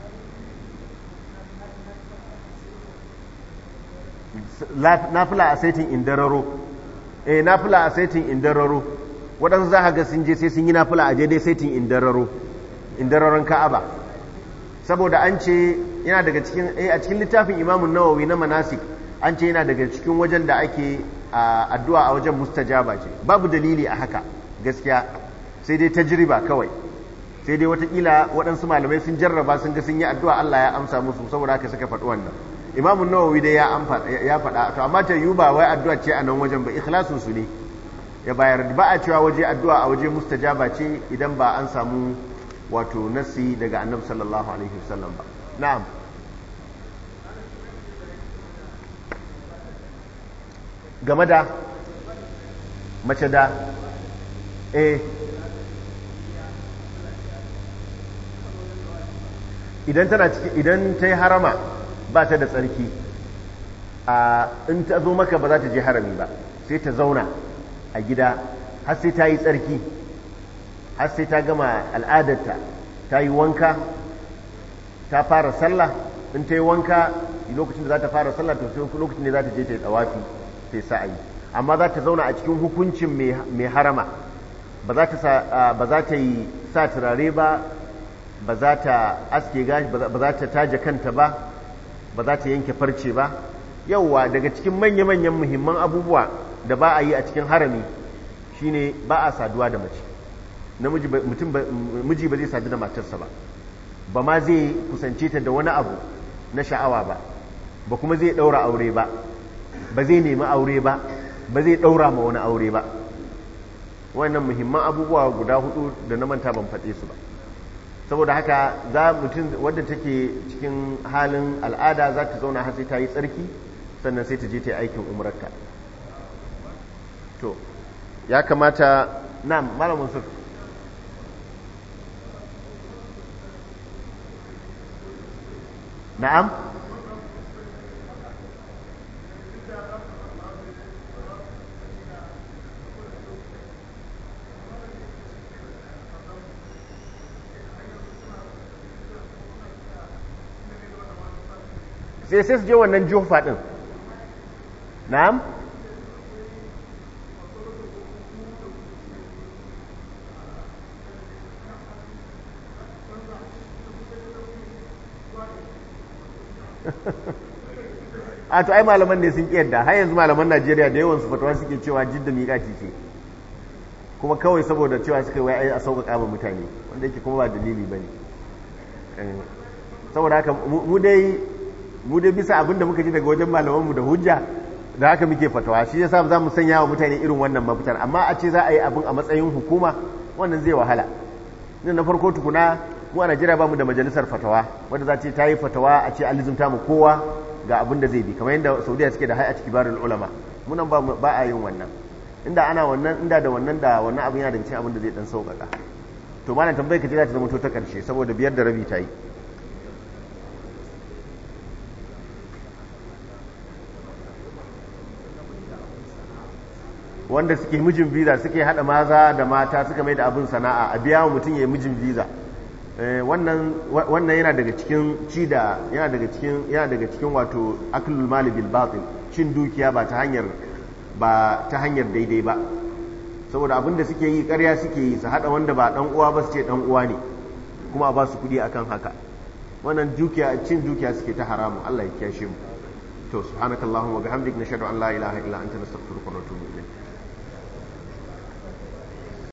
nafila a saitin indararo eh nafila a saitin indararo waɗansu za ga sun je sai sun yi nafila a daidai saitin indararo indararon ka'aba saboda an ce yana daga cikin eh a cikin littafin imamun nawawi na manasik an ce yana daga cikin wajen da ake addu'a a wajen mustajaba ce babu dalili a haka gaskiya sai dai tajriba kawai sai dai watakila waɗansu malamai sun jarraba sun ga sun yi addu'a Allah ya amsa musu saboda haka suka faɗi wannan imamun nawawi dai ya faɗa to amma ta yi ba wai addu'a ce a nan wajen ba ikhlasun su ne ya bayar ba a cewa waje addu'a a waje mustajaba ce idan ba an samu wato nasi daga annabi sallallahu alaihi wasallam ba na'am game da mace da eh idan tana ciki idan ta yi harama ba ta da tsarki a in ta zo maka ba za ta je harami ba sai ta zauna a gida har sai ta yi tsarki har sai ta gama al'adarta ta yi wanka ta fara sallah in ta yi wanka lokacin da za ta fara sallah to sai lokacin ne za ta je ta yi tsawafi ta yi sa'ayi amma za ta zauna a cikin hukuncin mai harama ba za ta yi sa turare ba ba za ta aske gashi ba za ta taje kanta ba ba za ta yanke farce ba yauwa daga cikin manya-manyan muhimman abubuwa da ba a yi a cikin harami shine ba a saduwa da mace miji ba zai sadu da matarsa ba ba ma zai kusance ta da wani abu na sha'awa ba ba kuma zai ɗaura aure ba ba zai nemi aure ba ba zai ɗaura ma wani aure ba wannan muhimman abubuwa guda hudu da na manta ban faɗe su ba saboda haka za mutum wadda take cikin halin al'ada za ta zauna har sai ta yi tsarki sannan sai ta je ta yi aikin umarka to ya kamata na malamin su na'am sai sai su je wannan jufa din na'am a to ai malaman ne sun kiyarda har yanzu malaman Najeriya da yawan su fatawa suke cewa jidda miƙati ce kuma kawai saboda cewa suka wai ai a sauƙaƙa ma mutane wanda yake kuma ba dalili bane saboda haka mu dai mu dai bisa abinda muka ji daga wajen malamanmu da hujja da haka muke fatawa shi yasa za mu sanya wa mutane irin wannan mafitar amma a ce za a yi abin a matsayin hukuma wannan zai wahala ni na farko tukuna mu a Najeriya ba mu da majalisar fatawa wanda za ce ta yi fatawa a ce alizumta mu kowa ga abin da zai bi kamar yadda Saudiya suke da hay'at kibarul ulama munan ba ba a yin wannan inda ana wannan inda da wannan da wannan abin yana daga cikin abin da zai dan sauƙaƙa to malam tambayar ka ce za ta zama to ta karshe saboda biyar da rabi ta yi wanda suke mijin visa suke hada maza da mata suka mai da abin sana'a a biya wa mutum ya yi mijin visa wannan yana daga cikin ci da yana daga cikin yana daga cikin wato aklul mali bil batil cin dukiya ba ta hanyar ba ta hanyar daidai ba saboda abin da suke yi ƙarya suke yi su hada wanda ba dan uwa ba su ce dan uwa ne kuma a ba su kuɗi akan haka wannan dukiya cin dukiya suke ta haramu Allah ya kiyashe mu to subhanakallahumma wa bihamdik nashhadu an la ilaha illa anta nastaghfiruka wa natubu ilayk